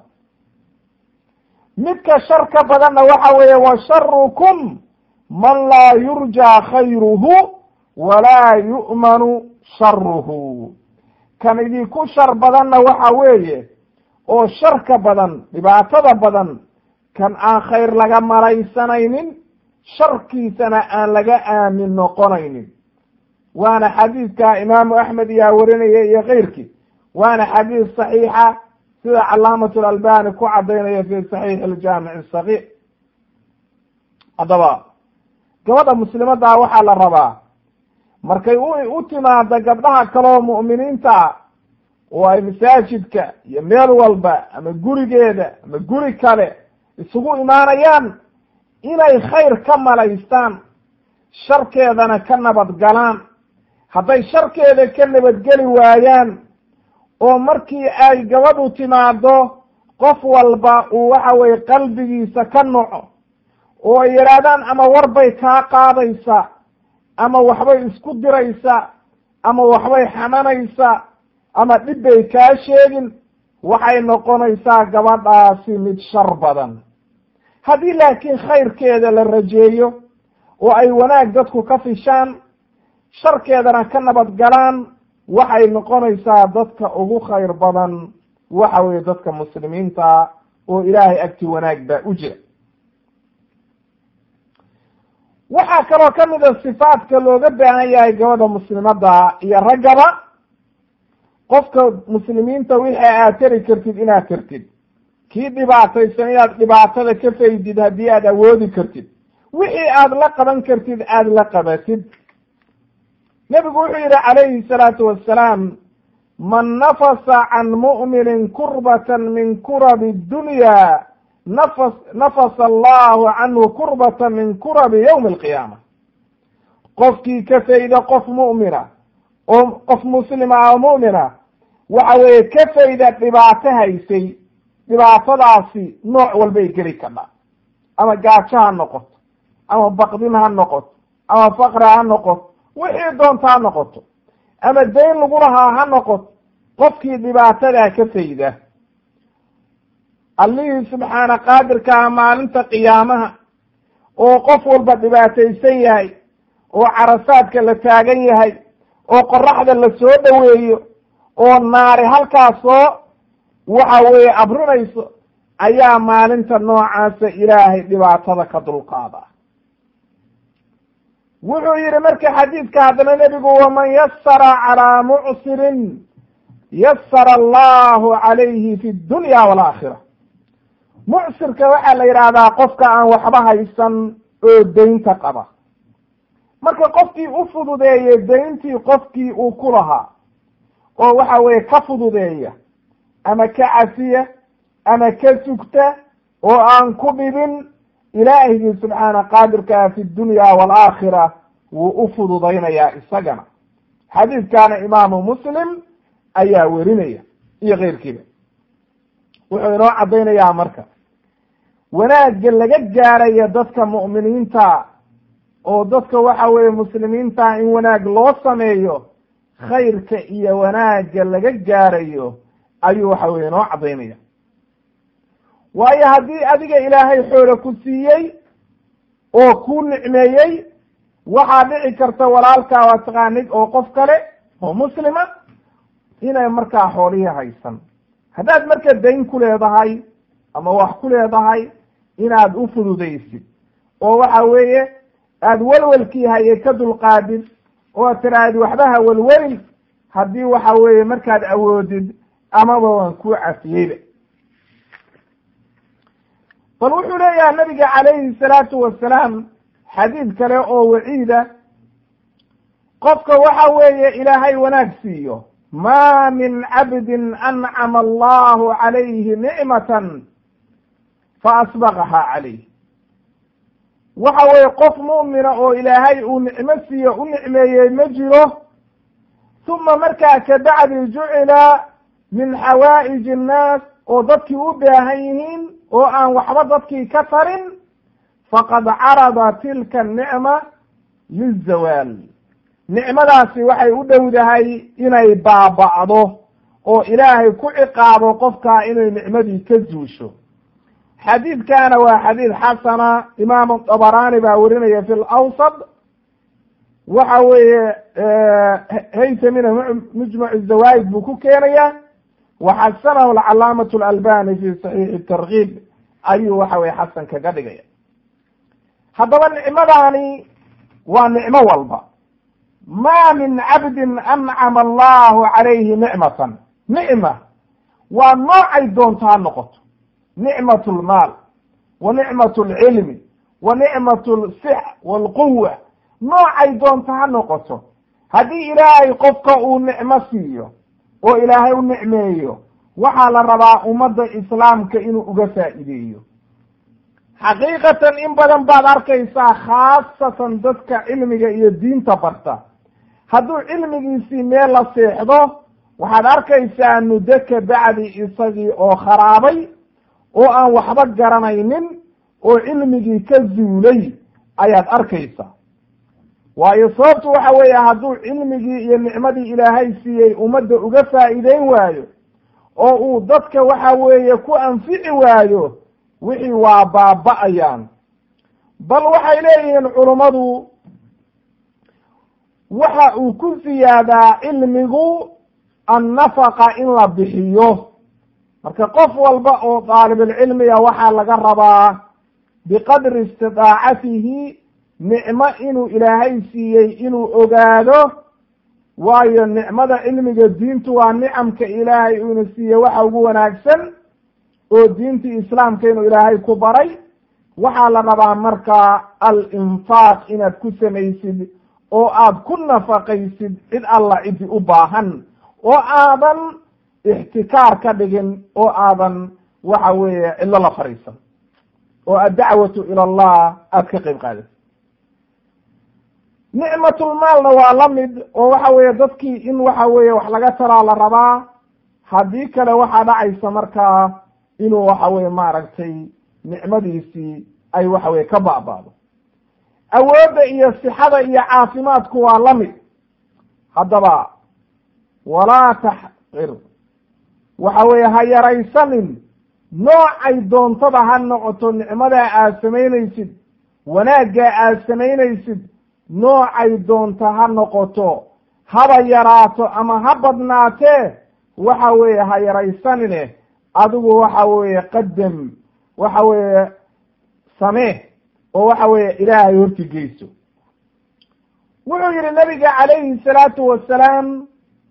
midka sharka badanna waxa weeye wa sharukum man laa yurjaa khayruhu walaa yu'manu sharuhu kan idinku shar badanna waxa weeye oo sharka badan dhibaatada badan kan aan khayr laga malaysanaynin sharkiisana aan laga aamin noqonaynin waana xadiidka imaamu axmed iyaa warinaya iyo keyrkii waana xadiis saxiixa sida calaamatu lalbani ku cadaynaya fi saxiixi aljaamic asagiir haddaba gabadha muslimaddaa waxaa la rabaa markay u timaado gabdhaha kaleo mu'miniinta ah oo ay masaajidka iyo meel walba ama gurigeeda ama guri kale isugu imaanayaan inay khayr ka malaystaan sharkeedana ka nabadgalaan hadday sharkeeda ka nabadgeli waayaan oo markii ay gabadhu timaado qof walba uu waxa weye qalbigiisa ka noco oo ay yidhaahdaan ama warbay kaa qaadaysaa ama waxbay isku diraysaa ama waxbay xamanaysaa ama dhib bay kaa sheegin waxay noqonaysaa gabadhaasi mid shar badan haddii laakiin khayrkeeda la rajeeyo oo ay wanaag dadku ka fishaan sharkeedana ka nabadgalaan waxay noqonaysaa dadka ugu khayr badan waxa weeye dadka muslimiinta oo ilaahay agti wanaag baa u jira waxaa kaloo ka mid a sifaadka looga baahan yahay gabadha muslimadda iyo raggaba qofka muslimiinta wixii aad tari kartid inaad tartid kii dhibaataysan inaad dhibaatada ka faydid haddii aad awoodi kartid wixii aad la qaban kartid aada la qabatid nebigu wuxuu yidhi calayhi salaatu wassalaam man nafasa can mu'minin kurbatan min kurabi dunya nafas nafasa allahu canhu kurbata min kurabi yowmi alqiyaama qofkii ka fayda qof mu'mina oo qof muslima oo mu'mina waxa weeye ka fayda dhibaato haysay dhibaatadaasi nooc walbay geli kadhaa ama gaajo ha noqoto ama baqdin ha noqoto ama faqra ha noqoto wixii doonta ha noqoto ama dayn lagu lahaa ha noqoto qofkii dhibaatadaa ka fayda allihii subxaana qaadirkaa maalinta qiyaamaha oo qof walba dhibaataysan yahay oo carasaadka la taagan yahay oo qoraxda la soo dhoweeyo oo naari halkaasoo waxa weeye abrinayso ayaa maalinta noocaasa ilaahay dhibaatada ka dulqaada wuxuu yihi marka xadiidka haddana nebigu waman yasara calaa mucsirin yasara allahu calayhi fi dunya walaakhira mucsirka waxaa la yidhaahdaa qofka aan waxba haysan oo deynta qaba marka qofkii u fududeeye deyntii qofkii uu ku lahaa oo waxa weeye ka fududeeya ama ka cafiya ama ka sugta oo aan ku dhibin ilaahigii subxaana qaadirkaa fi dunya waalaakhira wuu u fududaynayaa isagana xadiidkaana imaamu muslim ayaa werinaya iyo keyrkiiba wuxuu inoo caddaynayaa marka wanaagga laga gaarayo dadka mu'miniinta oo dadka waxa weeye muslimiinta in wanaag loo sameeyo khayrka iyo wanaagga laga gaarayo ayuu waxa weye inoo caddaynaya waayo haddii adiga ilaahay xoolo ku siiyey oo kuu nicmeeyey waxaa dhici karta walaalkaa waa taqaanid oo qof kale oo muslima inay markaa xoolihii haysan haddaad marka dayn ku leedahay ama wax ku leedahay inaad u fududaysid oo waxa weeye aada welwelkii haye ka dulqaadid oo ad tiraahid waxba ha welwelin haddii waxa weeye markaad awoodid amaba waan kuu cafiyeyba bal wuxuu leeyahay nabiga calayhi salaatu wasalaam xadiid kale oo waciida qofka waxa weeye ilaahay wanaag siiyo ma min cabdin ancama allahu calayhi nicmatan faasbaqaha calayh waxa weeye qof mu'mina oo ilaahay uu nicmo siiyo u nicmeeyey ma jiro uma markaa kabacdi jucila min xawaa'iji innaas oo dadkii u baahan yihiin oo aan waxba dadkii ka tarin faqad carada tilka anicma lizawaal nicmadaasi waxay u dhowdahay inay baaba'do oo ilaahay ku ciqaabo qofkaa inay nicmadii ka zuusho xadiidkana waa xadiid xasana imaamu dabaraani baa werinaya fi lawsad waxa weeye haytamina mujmac zawaid buu ku keenaya waxasanahu alcalaamatu alalbani fi saxiixi tarkiib ayuu waxa weye xasan kaga dhigaya haddaba nicmadaani waa nicmo walba ma min cabdin ancama allahu calayhi nicmatan nicma waa noocay doonto ha noqoto nicmat lmaal wa nicmat alcilmi wa nicmat lsix walquwa noocay doonto ha noqoto haddii ilaahay qofka uu nicmo siiyo oo ilaahay u nicmeeyo waxaa la rabaa ummadda islaamka inuu uga faa'iideeyo xaqiiqatan in badan baad arkaysaa khaasatan dadka cilmiga iyo diinta barta hadduu cilmigiisii meel la seexdo waxaad arkaysaa muddo ka bacdi isagii oo kharaabay oo aan waxba garanaynin oo cilmigii ka zuulay ayaad arkaysaa waayo sababtu waxa weeye hadduu cilmigii iyo nicmadii ilaahay siiyey ummadda uga faa'iideyn waayo oo uu dadka waxa weeye ku anfici waayo wixii waa baaba'ayaan bal waxay leeyihiin culummadu waxa uu ku ziyaadaa cilmigu annafaqa in la bixiyo marka qof walba oo daalibulcilmiga waxaa laga rabaa biqadri istidaacatihi nicmo inuu ilaahay siiyey inuu ogaado waayo nicmada cilmiga diintu waa nicamka ilaahay uuna siiyey waxa ugu wanaagsan oo diintii islaamka inuu ilaahay ku baray waxaa la rabaa marka alinfaaq inaad ku samaysid oo aad ku nafaqaysid cid alla cidi u baahan oo aadan ixtikaar ka dhigin oo aadan waxa weeye cidlo la fariisan oo addacwatu ila allah aada ka qayb qaadid nicmatulmaalna waa la mid oo waxa weeye dadkii in waxa weeye wax laga taraa la rabaa haddii kale waxaa dhacaysa markaa inuu waxa weye maaragtay nicmadiisii ay waxa weye ka ba'baado awoodda iyo sixada iyo caafimaadku waa la mid haddaba walaa taxqir waxa weeye ha yaraysanin noocay doontada ha noqoto nicmadaa aad samaynaysid wanaaggaa aad samaynaysid noocay doonta ha noqoto haba yaraato ama ha badnaatee waxa weeye ha yaraysanine adigu waxa weeye qadam waxa weeye samee oo waxa weeye ilaahay horti geyso wuxuu yihi nabiga calayhi salaatu wasalaam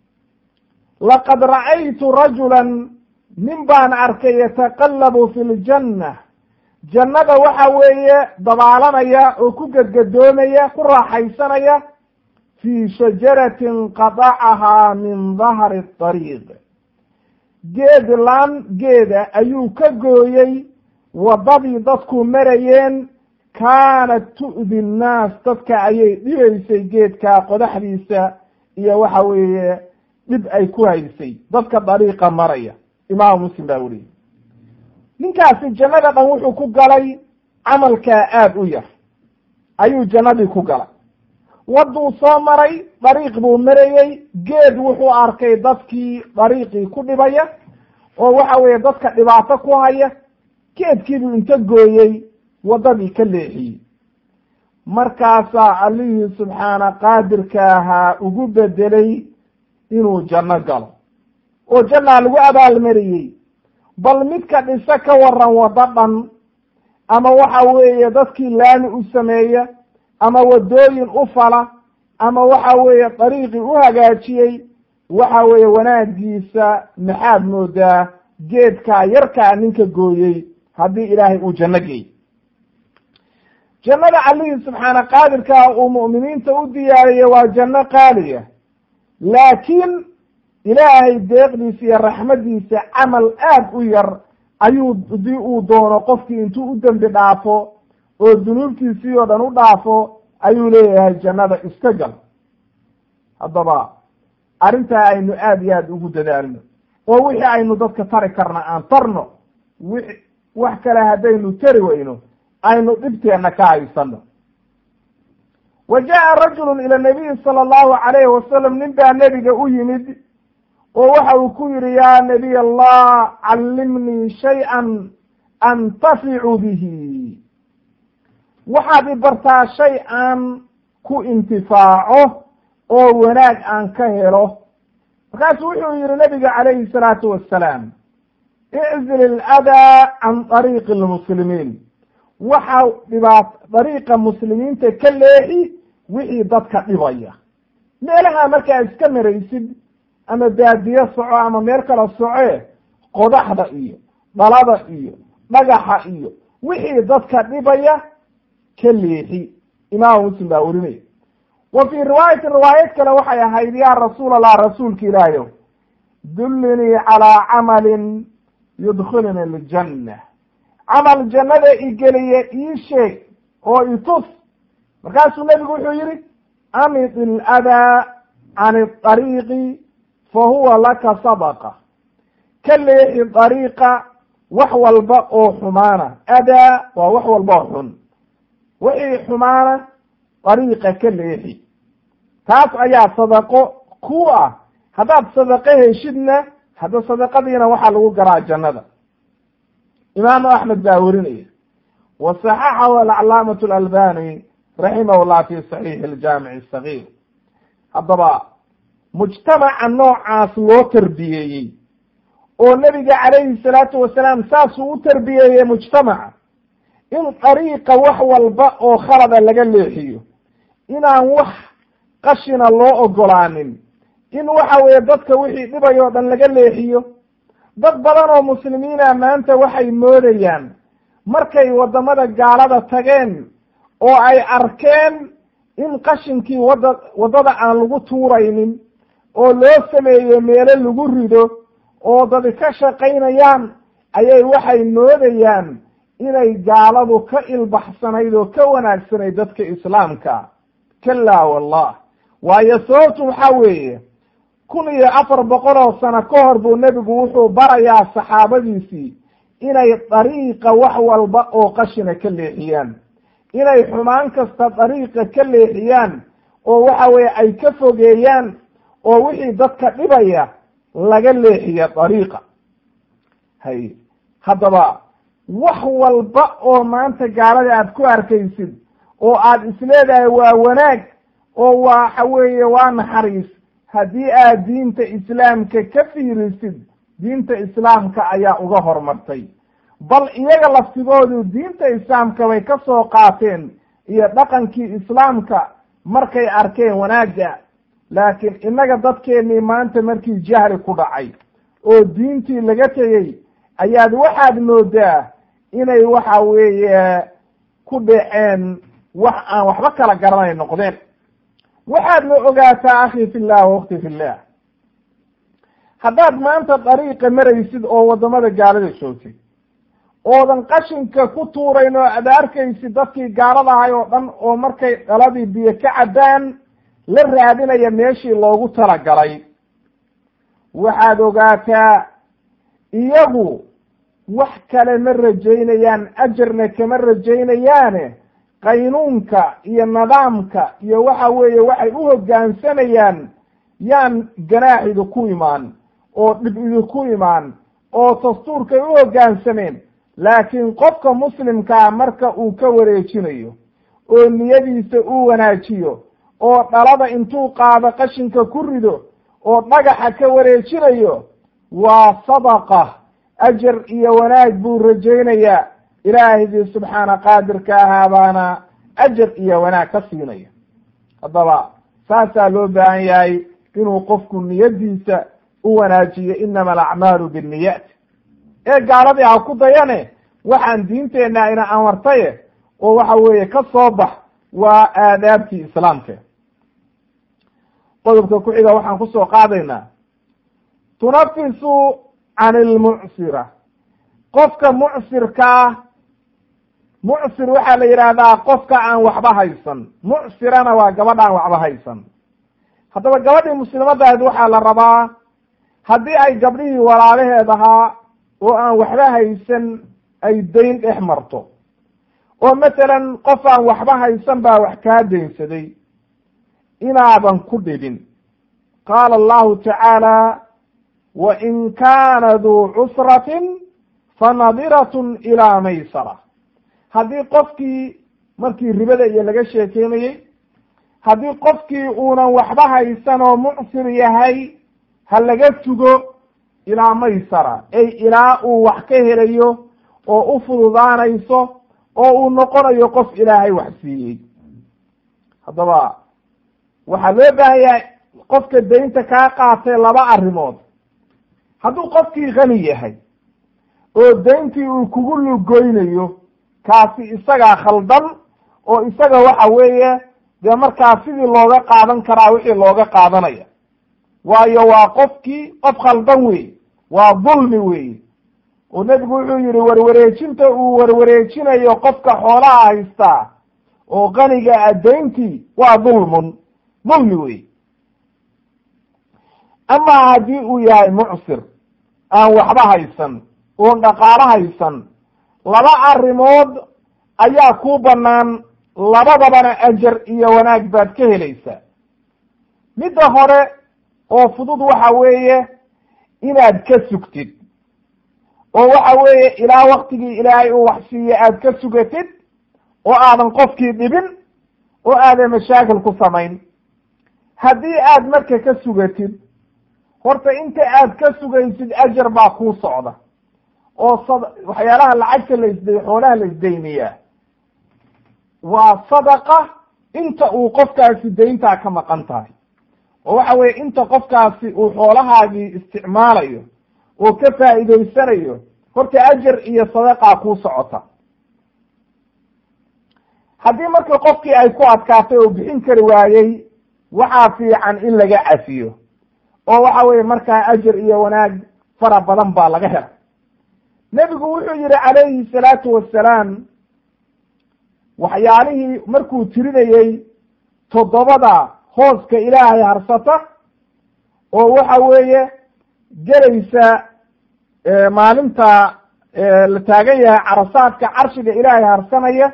laqad ra'aytu rajulan nin baan arkay yataqallabu fi ljanna jannada waxa weeye dabaalanaya oo ku gedgadoomaya ku raaxaysanaya fii shajaratin qadacahaa min dahri dariiq geed laan geeda ayuu ka gooyey waddadii dadku marayeen kaanat tu'di nnaas dadka ayay dhibaysay geedkaa qodaxdiisa iyo waxa weeye dhib ay ku haysay dadka dariiqa maraya imaamu muslim baa weriyey ninkaasi jannada dhan wuxuu ku galay camalkaa aada u yar ayuu jannadii ku galay wadduu soo maray dariiq buu marayey geed wuxuu arkay dadkii dariiqii ku dhibaya oo waxa weeye dadka dhibaato ku haya geedkiibuu inta gooyey waddadii ka leexiyey markaasaa allihii subxaana qaadirka ahaa ugu bedelay inuu janno galo oo jannaa lagu abaalmariyey bal midka dhise ka waran waddo dhan ama waxa weeye dadkii laami u sameeya ama waddooyin u fala ama waxa weeye dariiqii u hagaajiyey waxa weeye wanaagiisa maxaad moodaa geedkaa yarkaa ninka gooyey haddii ilaahay uu janno geey jannada allihii subxaana qaadirkaa uu mu'miniinta u diyaariyey waa janno qaaliya laakiin ilaahay deeqdiisa iyo raxmaddiisa camal aad u yar ayuu hadii uu doono qofkii intuu u dembi dhaafo oo dunuubtiisii oo dhan u dhaafo ayuu leeyahay jannada iska gal haddaba arrintaa aynu aada iyo aada ugu dadaalno oo wixii aynu dadka tari karna aan tarno wi wax kale haddaynu tari weyno aynu dhibteenna ka haysano wa jaa rajulu ila nabiyi sala allahu calayhi wasalam nin baa nebiga u yimid oo waxa uu ku yihi yaa nabiy allah callimnii shay-an antaficu bihi waxaad i bartaa shay aan ku intifaaco oo wanaag aan ka helo markaasuu wuxuu yihi nabiga calayhi salaatu wassalaam iczil iladaa can dariiqi lmuslimiin waxa dhibaat dariiqa muslimiinta ka leexi wixii dadka dhibaya meelaha markaa iska maraysid ama baadiye soco ama meel kala soce qodaxda iyo dhalada iyo dhagaxa iyo wixii dadka dhibaya ka leexi imaamu muslim baa werinaya wa fii riwaayatin riwaayad kale waxay ahayd yaa rasuul allah rasuulka ilaahiyow dullinii calaa camalin yudkhiluni aljanna camal jannada igeliya ii sheeg oo itus markaasuu nebigu wuxuu yihi amid iladaa can ariiqi fa huwa laka sadaqa ka leexi dariiqa wax walba oo xumaana adaa waa wax walba oo xun wixii xumaana dariiqa ka leexi taas ayaa sadaqo ku ah haddaad sadaqo heshidna hadda sadaqadiina waxaa lagu garaa jannada imaamu axmed baa werinaya wa saxaxahu alcalaamatu alalbani raximah llah fi saxiixi aljaamici asagiir haddaba mujtamaca noocaas loo tarbiyeeyey oo nebiga calayhi salaatu wasalaam saasuu u tarbiyeeyey mujtamaca in dariiqa wax walba oo khalada laga leexiyo inaan wax qashina loo ogolaanin in waxa weeye dadka wixii dhibay oo dhan laga leexiyo dad badan oo muslimiina maanta waxay moodayaan markay waddamada gaalada tageen oo ay arkeen in qashinkii wadda waddada aan lagu tuuraynin oo loo sameeyo meelo lagu rido oo dadi ka shaqaynayaan ayay waxay moodayaan inay gaaladu ka ilbaxsanayd oo ka wanaagsanayd dadka islaamka kalaa wallah waayo sababtu waxaa weeye kun iyo afar boqol oo sano ka hor buu nebigu wuxuu barayaa saxaabadiisii inay dariiqa wax walba oo qashina ka leexiyaan inay xumaan kasta dariiqa ka leexiyaan oo waxa weeye ay ka fogeeyaan oo wixii dadka dhibaya laga leexiya dariiqa hay haddaba wax walba oo maanta gaalada aad ku arkaysid oo aad isleedahay waa wanaag oo waxa weeye waa naxariis haddii aad diinta islaamka ka fiirisid diinta islaamka ayaa uga hormartay bal iyaga laftigoodu diinta islaamka bay ka soo qaateen iyo dhaqankii islaamka markay arkeen wanaagga laakiin innaga dadkeennii maanta markii jahli ku dhacay oo diintii laga tegey ayaad waxaad moodaa inay waxa weeye ku dhaceen wax aan waxba kala garanay noqdeen waxaadna ogaataa akhi fillah wakti fillah haddaad maanta dariiqa maraysid oo waddamada gaalada joogtid oodan qashinka ku tuurayn oo aad arkaysid dadkii gaalada ahay oo dhan oo markay dhaladii biyo ka caddaan la raadinaya meeshii loogu talagalay waxaad ogaataa iyagu wax kale ma rajaynayaan ajarna kama rajaynayaane qaynuunka iyo nidaamka iyo waxa weeye waxay u hoggaansamayaan yaan ganaax idinku imaan oo dhib idinku imaan oo dastuurkay u hoggaansameen laakiin qofka muslimkaa marka uu ka wareejinayo oo niyadiisa uu wanaajiyo oo dhalada intuu qaado qashinka ku rido oo dhagaxa ka wareejinayo waa sadaqa ajar iyo wanaag buu rajaynayaa ilaahigii subxaana qaadirka ahaa baana ajar iyo wanaag ka siinaya haddaba saasaa loo baahan yahay inuu qofku niyadiisa u wanaajiyo inama alacmaalu binniyaat ee gaaladii ha ku dayane waxaan diinteenna ina amartaye oo waxa weeye ka soo bax waa aadaabtii islaamka qodobka ku xiga waxaan kusoo qaadaynaa tunafisu can ilmucsira qofka mucsirkaa mucsir waxaa la yidhaahdaa qofka aan waxba haysan mucsirana waa gabadha aan waxba haysan haddaba gabadhii muslimadahayd waxaa la rabaa haddii ay gabdhihii walaalaheed ahaa oo aan waxba haysan ay dayn dhex marto oo masalan qof aan waxba haysan baa wax kaa daynsaday inaadan ku dhibin qaala allahu tacaala wain kaana duu cusratin fanadiratun ilaa maysara haddii qofkii markii ribada iyo laga sheekeynayey haddii qofkii uunan waxba haysan oo mucsir yahay ha laga sugo ilaa maysara ay ilaa uu wax ka helayo oo u fududaanayso oo uu noqonayo qof ilaahay wax siiyey haddaba waxaa loo baahan yahay qofka daynta kaa qaatay laba arrimood hadduu qofkii kani yahay oo dayntii uu kugu lugoynayo kaasi isagaa khaldan oo isaga waxa weeye dee markaa sidii looga qaadan karaa wixii looga qaadanaya waayo waa qofkii qof khaldan wey waa dulmi wey oo nebigu wuxuu yihi warwareejinta uu warwareejinayo qofka xoolaha haystaa oo qaniga a dayntii waa dulmun dulmi wey amaa haddii uu yahay mucsir aan waxba haysan oon dhaqaalo haysan laba arrimood ayaa kuu bannaan labadabana ajar iyo wanaag baad ka helaysaa midda hore oo fudud waxa weeye inaad ka sugtid oo waxa weeye ilaa waktigii ilaahay uu wax siiye aad ka sugatid oo aadan qofkii dhibin oo aadan mashaakil ku samayn haddii aad marka ka sugatid horta inta aad ka sugaysid ajar baa kuu socda oo sad waxyaalaha lacagta la isday xoolaha la isdayniyaa waa sadaqa inta uu qofkaasi dayntaa ka maqan tahay oo waxa weye inta qofkaasi uu xoolahaagii isticmaalayo oo ka faa'iidaysanayo horta ajar iyo sadaqaa kuu socota haddii marka qofkii ay ku adkaatay oo bixin kari waayey waxaa fiican in laga cafiyo oo waxa weye markaa ajar iyo wanaag fara badan baa laga hela nebigu wuxuu yihi calayhi salaatu wassalaam waxyaalihii markuu tirinayey toddobada hooska ilaahay harsata oo waxa weeye gelaysa maalinta la taagan yahay carasaadka carshiga ilaahay harsanaya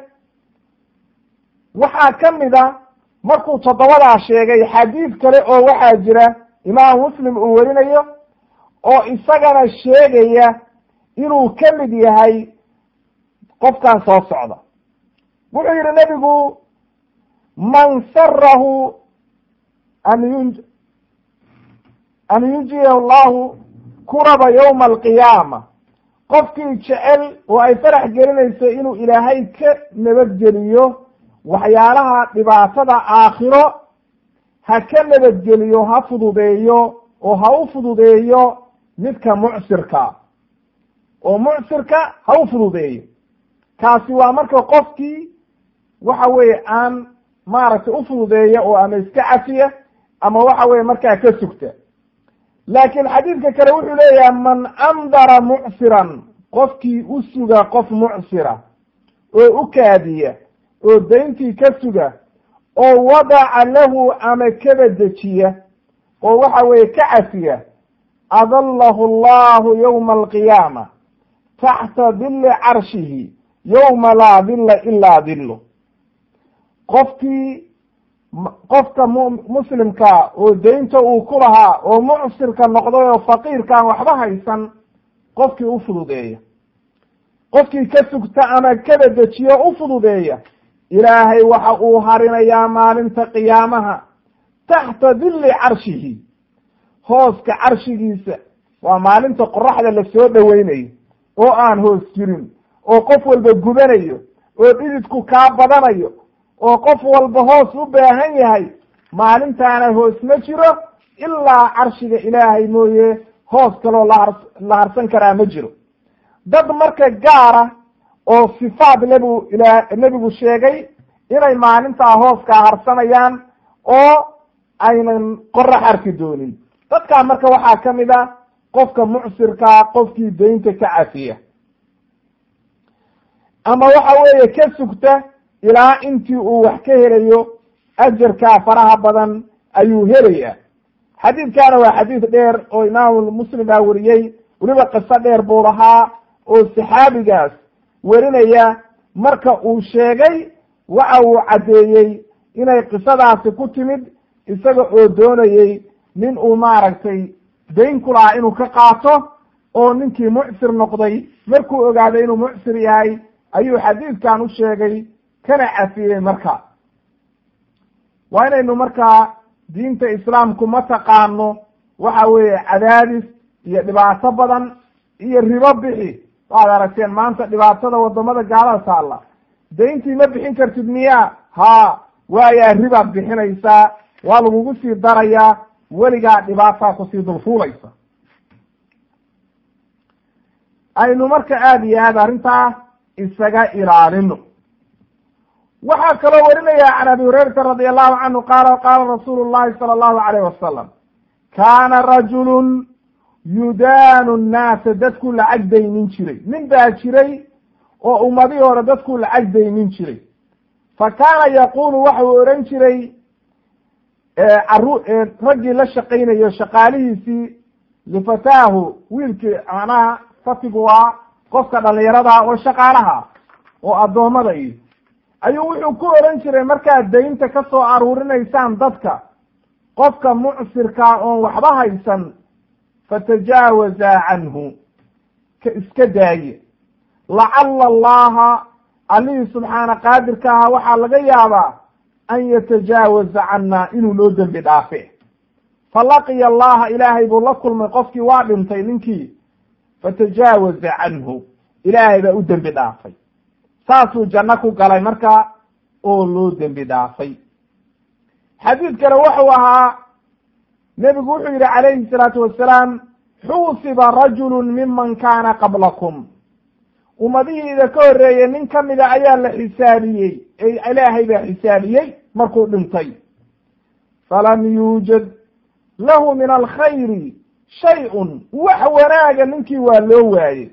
waxaa ka mid a markuu toddobadaa sheegay xadiid kale oo waxaa jira imaam muslim uu werinayo oo isagana sheegaya inuu ka mid yahay qofkan soo socda wuxuu yihi nebigu man sarahu an yun an yunjiya allahu kuraba yowma alqiyaama qofkii jecel oo ay farax gelinayso inuu ilaahay ka nabadgeliyo waxyaalaha dhibaatada aakhiro ha ka nabadgeliyo ha fududeeyo oo ha u fududeeyo midka mucsirka oo mucsirka ha u fududeeyo kaasi waa marka qofkii waxa weeye aan maaragtay u fududeeya oo ama iska cafiya ama waxa weye markaa ka sugta laakiin xadiidka kale wuxuu leeyahay man andara mucsiran qofkii u suga qof mucsira oo u kaadiya oo dayntii ka suga oo wadaca lahu ama kaba dejiya oo waxa weeye ka cafiya adallahu allahu yowma alqiyaama taxta dili carshihi yowma laa dilla ilaa dillu qofkii qofka muslimkaa oo daynta uu ku lahaa oo mucsirka noqday oo faqiirkaan waxba haysan qofkii u fududeeya qofkii ka sugta ama kaba dejiyo u fududeeya ilaahay waxa uu harinayaa maalinta qiyaamaha taxta dilli carshihi hooska carshigiisa waa maalinta qoraxda la soo dhoweynayo oo aan hoos jirin oo qof walba gubanayo oo dhididku kaa badanayo oo qof walba hoos u baahan yahay maalintaana hoos ma jiro ilaa carshiga ilaahay mooye hoos kaloo lahar la harsan karaa ma jiro dad marka gaara oo sifaad nebigu ila nebigu sheegay inay maalintaa hooskaa harsanayaan oo aynan qorax arki doonin dadkaa marka waxaa ka mid a qofka mucsirkaa qofkii daynta ka cafiya ama waxa weeye ka sugta ilaa intii uu wax ka helayo ajarkaa faraha badan ayuu helayaa xadiidkaana waa xadiid dheer oo imaamu muslim baa weriyey weliba qiso dheer buu lahaa oo saxaabigaas werinaya marka uu sheegay waxa uu caddeeyey inay qisadaasi ku timid isaga oo doonayey nin uu maaragtay dayn ku lahaa inuu ka qaato oo ninkii mucsir noqday markuu ogaaday inuu mucsir yahay ayuu xadiidkan u sheegay kana cafiyey marka waa inaynu markaa diinta islaamku ma taqaano waxa weeye cadaadis iyo dhibaato badan iyo ribo bixi waad aragteen maanta dhibaatada wadamada gaalada taalla dayntii ma bixin kartid miya ha waayaa ribaad bixinaysaa waa lagugu sii darayaa weligaa dhibaataa kusii dulfuulaysa aynu marka aada iyo aad arrintaa isaga ilaalino waxaa kaloo warinaya can abi hurayrata radi allahu canhu qaala qaala rasuulu llahi sala allahu alayh wasalam kaana rajulun yudaanu nnaasa dadkuu lacag daynin jiray nin baa jiray oo ummadihii hore dadkuu lacag daynin jiray fa kaana yaqulu waxa uu odhan jiray caru raggii la shaqaynayo shaqaalihiisii lifataahu wiilkii macnaha fatigu waa qofka dhalinyarada oo shaqaalaha oo addoommada iyo ayuu wuxuu ku odhan jiray markaad daynta ka soo aruurinaysaan dadka qofka mucsirkaa oon waxba haysan fatajaawaza canhu ka iska daaye lacala allaha allihii subxaana qaadirka aha waxaa laga yaabaa an yatajaawaza cannaa inuu noo dembi dhaafe falaqiya allaha ilaahay buu la kulmay qofkii waa dhintay ninkii fatajaawaza canhu ilaahay baa u dembi dhaafay saasuu janno ku galay marka oo loo dembi dhaafay xadiidkana wuxuu ahaa nebigu wuxuu yidhi calayhi salaatu wasalaam xuusiba rajulu miman kaana qablakum ummadihiida ka horreeyey nin ka mida ayaa la xisaabiyey ilaahay baa xisaabiyey markuu dhintay falam yuujad lahu min alkhayri shay-un wax wanaaga ninkii waa loo waayey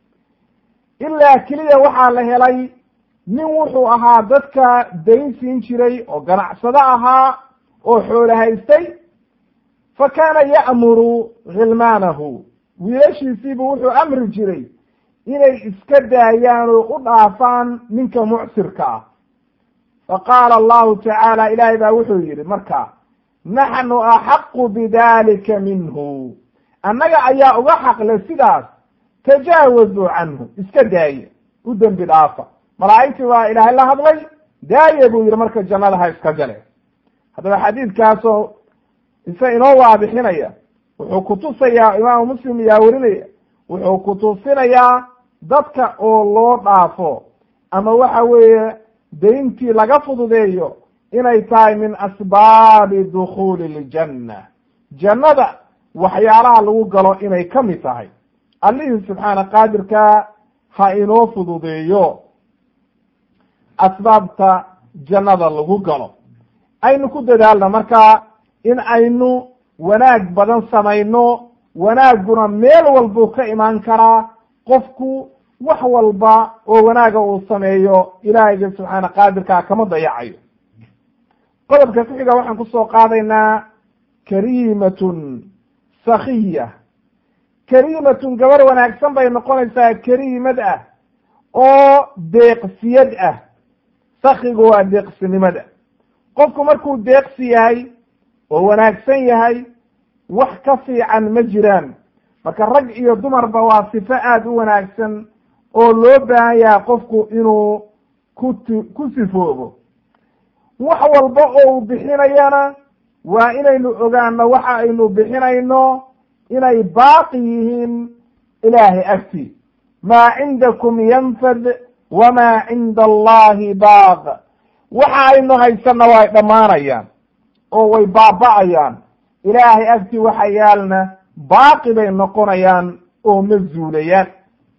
ilaa keliya waxaa la helay nin wuxuu ahaa dadka dayn siin jiray oo ganacsado ahaa oo xoolo haystay fa kaana ya'muru khilmaanahu wiilashiisiibu wuxuu amri jiray inay iska daayaan oo u dhaafaan ninka mucsirka ah fa qaala allahu tacaala ilaahay baa wuxuu yidhi marka naxnu axaqu bidalika minhu annaga ayaa uga xaqle sidaas tajaawazuu canhu iska daaye u dembi dhaafa malaa'igtii waa ilaahay la hadlay daaye buu yidhi marka jannada ha iska gale haddaba xadiidkaasoo isa inoo waadixinaya wuxuu kutusayaa imaamu muslim yaa werinaya wuxuu kutusinayaa dadka oo loo dhaafo ama waxa weeye dayntii laga fududeeyo inay tahay min asbaabi dukhuuli ljanna jannada waxyaalaha lagu galo inay ka mid tahay allihii subxaana qaadirka ha inoo fududeeyo asbaabta jannada lagu galo aynu ku dadaalna marka in aynu wanaag badan samayno wanaagguna meel walbuu ka imaan karaa qofku wax walba oo wanaaga uu sameeyo ilaahayga subxaana qaadirkaa kama dayacayo qodobka ku xiga waxaan kusoo qaadaynaa kariimatun sakiya kariimatun gabar wanaagsan bay noqonaysaa kariimad ah oo deeqsiyad ah sakigu waa deeqsinimada qofku markuu deeqsi yahay oo wanaagsan yahay wax ka fiican ma jiraan marka rag iyo dumarba waa sifo aada u wanaagsan oo loo baahan yahay qofku inuu kuti ku sifoobo wax walba oo uu bixinayana waa inaynu ogaano waxa aynu bixinayno inay baaqi yihiin ilaahay agti maa cindakum yanfad wamaa cinda allahi baaq waxa aynu haysanna way dhammaanayaan oo way baaba'ayaan ilaahay agti waxa yaalna baaqi bay noqonayaan oo ma zuulayaan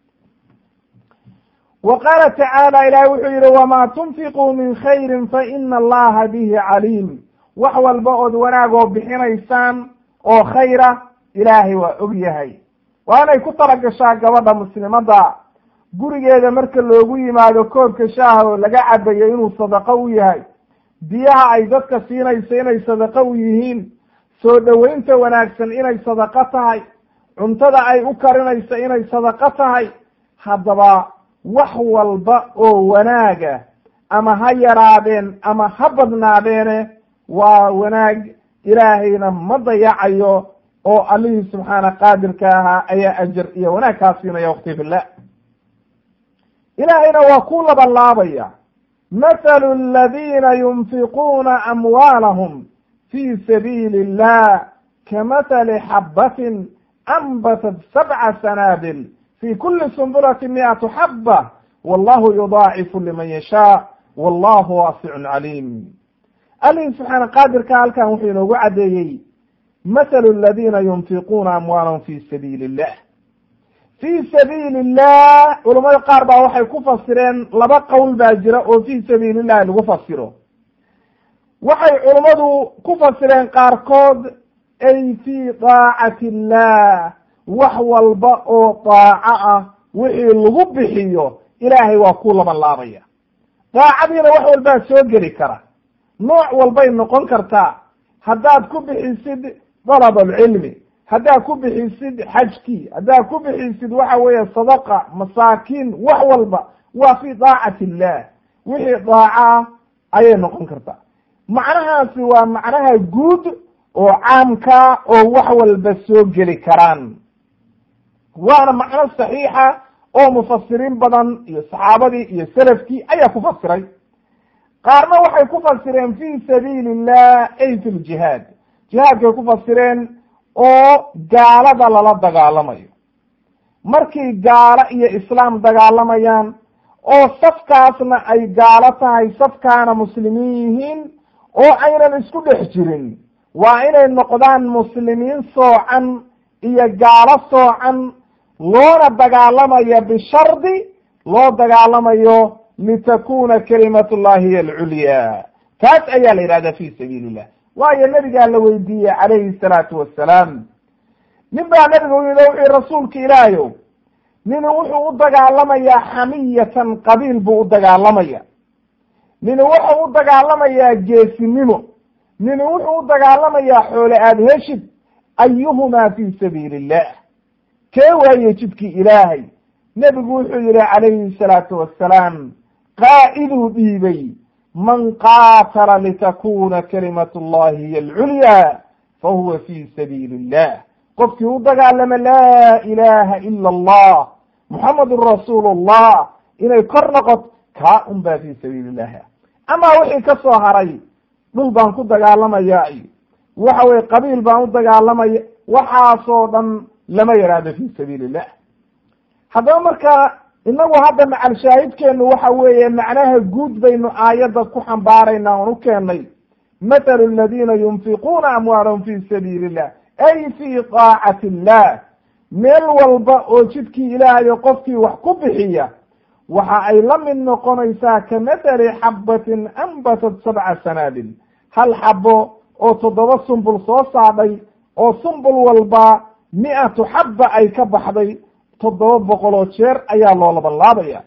wa qaala tacaala ilaahay wuxuu yihi wamaa tunfiquu min khayrin fa ina allaha bihi caliim wax walba ood wanaagoo bixinaysaan oo khayra ilaahay waa og yahay waa inay ku talagashaa gabadha muslimadda gurigeeda marka loogu yimaado koobka shaaha oo laga cabayo inuu sadaqo u yahay biyaha ay dadka siinayso inay sadaqo u yihiin soo dhoweynta wanaagsan inay sadaqo tahay cuntada ay u karinayso inay sadaqo tahay haddaba wax walba oo wanaaga ama ha yaraadeen ama ha badnaadeene waa wanaag ilaahayna ma dayacayo oo allihii subxaana qaadirka ahaa ayaa ajar iyo wanaag kaa siinaya wakti fillah ilaahayna waa ku labanlaabaya mathalu aladiina yunfiquuna amwaalahum fi sabiili illah kamathali xabbatin anbatat sabca sanaabil fi kuli sumbulati miatu xabba wallahu yudaacifu liman yashaa wallahu waasicun caliim allihii subxaana qaadirka halkan wuxuu inoogu caddeeyey mathalu aladiina yunfiquuna amwaalahum fi sabiili illah fi sabiili illah culamada qaar baa waxay ku fasireen laba qowl baa jira oo fi sabiili illahi lagu fasiro waxay culammadu ku fasireen qaarkood ay fi daacati illah wax walba oo daaco ah wixii lagu bixiyo ilaahay waa ku laban laabaya daacadiina wax walbaa soo geli kara nooc walbay noqon kartaa haddaad ku bixisid dalab alcilmi haddaad ku bixisid xajkii haddaad ku bixisid waxa weeye sadaqa masaakiin wax walba waa fi daacati illah wixii daaco ah ayay noqon kartaa macnahaasi waa macnaha guud oo caamka oo wax walba soo geli karaan waana macno saxiixa oo mufasiriin badan iyo saxaabadii iyo selafkii ayaa ku fasiray qaarna waxay ku fasireen fi sabiili illah ay fi ljihaad jihaadkay ku fasireen oo gaalada lala dagaalamayo markii gaalo iyo islaam dagaalamayaan oo safkaasna ay gaalo tahay safkaana muslimiin yihiin oo aynan isku dhex jirin waa inay noqdaan muslimiin soocan iyo gaalo soocan loona dagaalamayo bishardi loo dagaalamayo litakuna kalimat llahi hiy alculya taas ayaa la yidhahda fi sabiili illah waayo nabigaa la weydiiyey calayhi salaatu wassalaam nin baa nabiga u yidhi wuxuu rasuulka ilaahayow nini wuxuu u dagaalamayaa xamiyatan qabiil buu u dagaalamaya nini wuxuu u dagaalamayaa geesinimo nini wuxuu u dagaalamayaa xoole aad heshid ayuhumaa fi sabiili illah kee waaye jidkii ilaahay nebigu wuxuu yihi calayhi salaatu wassalaam qaa'iduu dhiibay man qaatala litakuna kalimat llahi hiy alculya fahuwa fi sabiili illah qofkii u dagaalama laa ilaha ila allah muxamadun rasuulu llah inay kor noqoto kaa un baa fi sabiili illah amaa wixii ka soo haray dhul baan ku dagaalamaya iyo waxa weye qabiil baan u dagaalamaya waxaasoo dhan lama yaraado fi sabiili illah haddaba marka inagu hadda macal shaahidkeenu waxa weeye macnaha guud baynu aayadda ku xambaaraynaa oon u keenay mathalu aladiina yunfiquuna amwaalahum fi sabiili illah ay fi daacati illah meel walba oo jidkii ilaahayo qofkii wax ku bixiya waxa ay la mid noqonaysaa ka mathali xabbatin anbatat sabca sanaabil hal xabo oo toddoba sumbul soo saadhay oo sumbul walba mi-atu xabba ay ka baxday toddoba boqoloo jeer ayaa loo labanlaabaya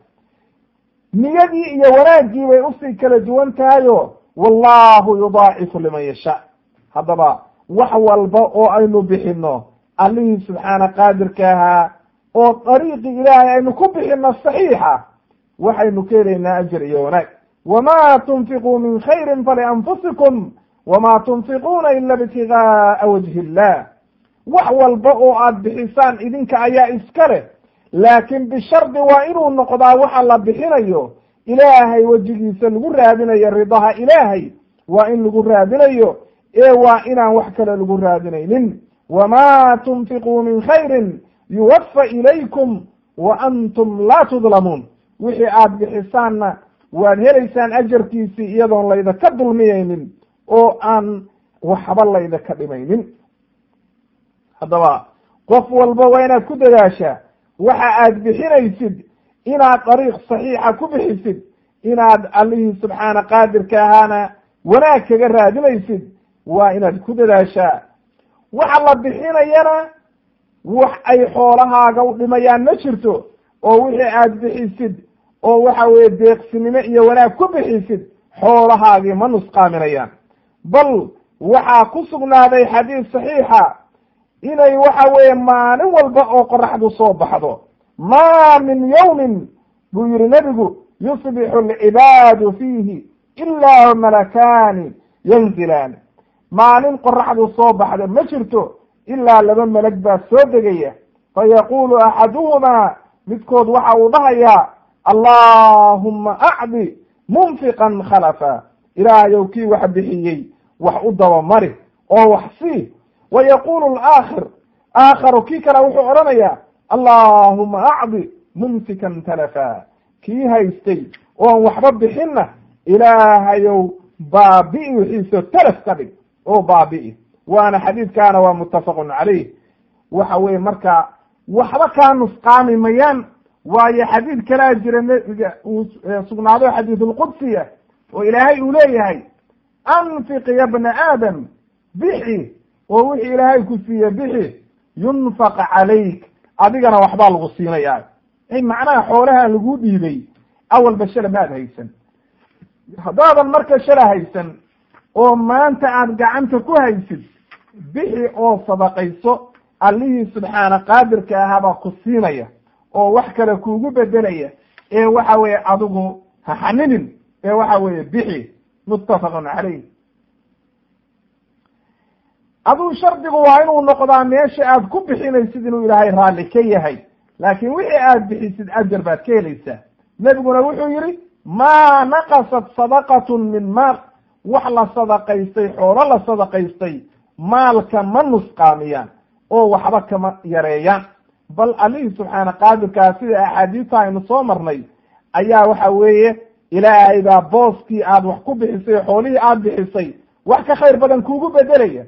niyadii iyo wanaaggii bay usii kala duwan tahayo wallahu yudaacifu liman yashaa haddaba wax walba oo aynu bixino allihii subxaana qaadirka ahaa oo dariiqii ilaahay aynu ku bixino saxiixa waxaynu ka helaynaa ajar iyo wanaag wama tunfiquu min khayrin falianfusikum wama tunfiquuna ila ibtigaaa wajhi illah wax walba oo aad bixisaan idinka ayaa iska leh laakiin bishardi waa inuu noqdaa waxa la bixinayo ilaahay wejigiisa lagu raadinayo ridaha ilaahay waa in lagu raadinayo ee waa inaan wax kale lagu raadinaynin wama tunfiquu min khayrin yuwafa ilaykum wa antum laa tudlamuun wixii aad bixisaanna waad helaysaan ajarkiisii iyadoon laydaka dulmiyaynin oo aan waxba laydaka dhimaynin haddaba qof walba waa inaad ku dadaashaa waxa aad bixinaysid inaad dariiq saxiixa ku bixisid inaad allihii subxaana qaadirka ahaana wanaag kaga raadinaysid waa inaad ku dadaashaa waxa la bixinayana wax ay xoolahaaga u dhimayaan ma jirto oo wixii aad bixisid oo waxa weeye deeqsinimo iyo wanaag ku bixisid xoolahaagii ma nusqaaminayaan bal waxaa ku sugnaaday xadiis saxiixa inay waxa weeye maalin walba oo qoraxdu soo baxdo ma min yawmin buu yihi nebigu yusbixu alcibaadu fiihi ilaa malakaani yanzilaani maalin qoraxdu soo baxda ma jirto ilaa laba melag baa soo degaya fayaqulu axaduhumaa midkood waxa uu dhahayaa allahuma acdi munfiqan khalafa ilaahayow kii wax bixiyey wax u dabamari oo wax sii wa yaqulu alaakhir aakharu kii kale wuxuu odhanayaa allahuma acdi mumsikan talafa kii haystay oon waxba bixinna ilaahayow baabi'i wixiisa talaf ka dhig oo baabi'i waana xadiidkaana waa muttafaqun calayh waxa weye marka waxba kaa nusqaami mayaan waayo xadiid kalaa jira nebiga uu sugnaado xadiidulqudsiya oo ilaahay uu leeyahay anfiq ya bna aadam bixi oo wixii ilaahay ku siiye bixi yunfaq calayk adigana waxbaa lagu siinayaa macnaha xoolaha lagu dhiibay awalba shala maad haysan haddaadan marka shala haysan oo maanta aad gacanta ku haysid bixi oo sadaqayso allihii subxaana qaadirka ahaabaa ku siinaya oo wax kale kuugu bedelaya ee waxa weeye adigu ha xaninin ee waxa weeye bixi muttafaqun calayh aduu shardigu waa inuu noqdaa meesha aad ku bixinaysid inuu ilaahay raalli ka yahay laakiin wixii aad bixisid ajar baad ka helaysaa nebiguna wuxuu yidhi maa naqasat sadaqatun min maal wax la sadaqaystay xoolo la sadaqaystay maalka ma nusqaamiyaan oo waxba kama yareeyaan bal allihii subxaana qaadirkaa sida axaadiista aynu soo marnay ayaa waxa weeye ilaahay baa booskii aad wax ku bixisay xoolihii aad bixisay wax ka khayr badan kuugu bedelaya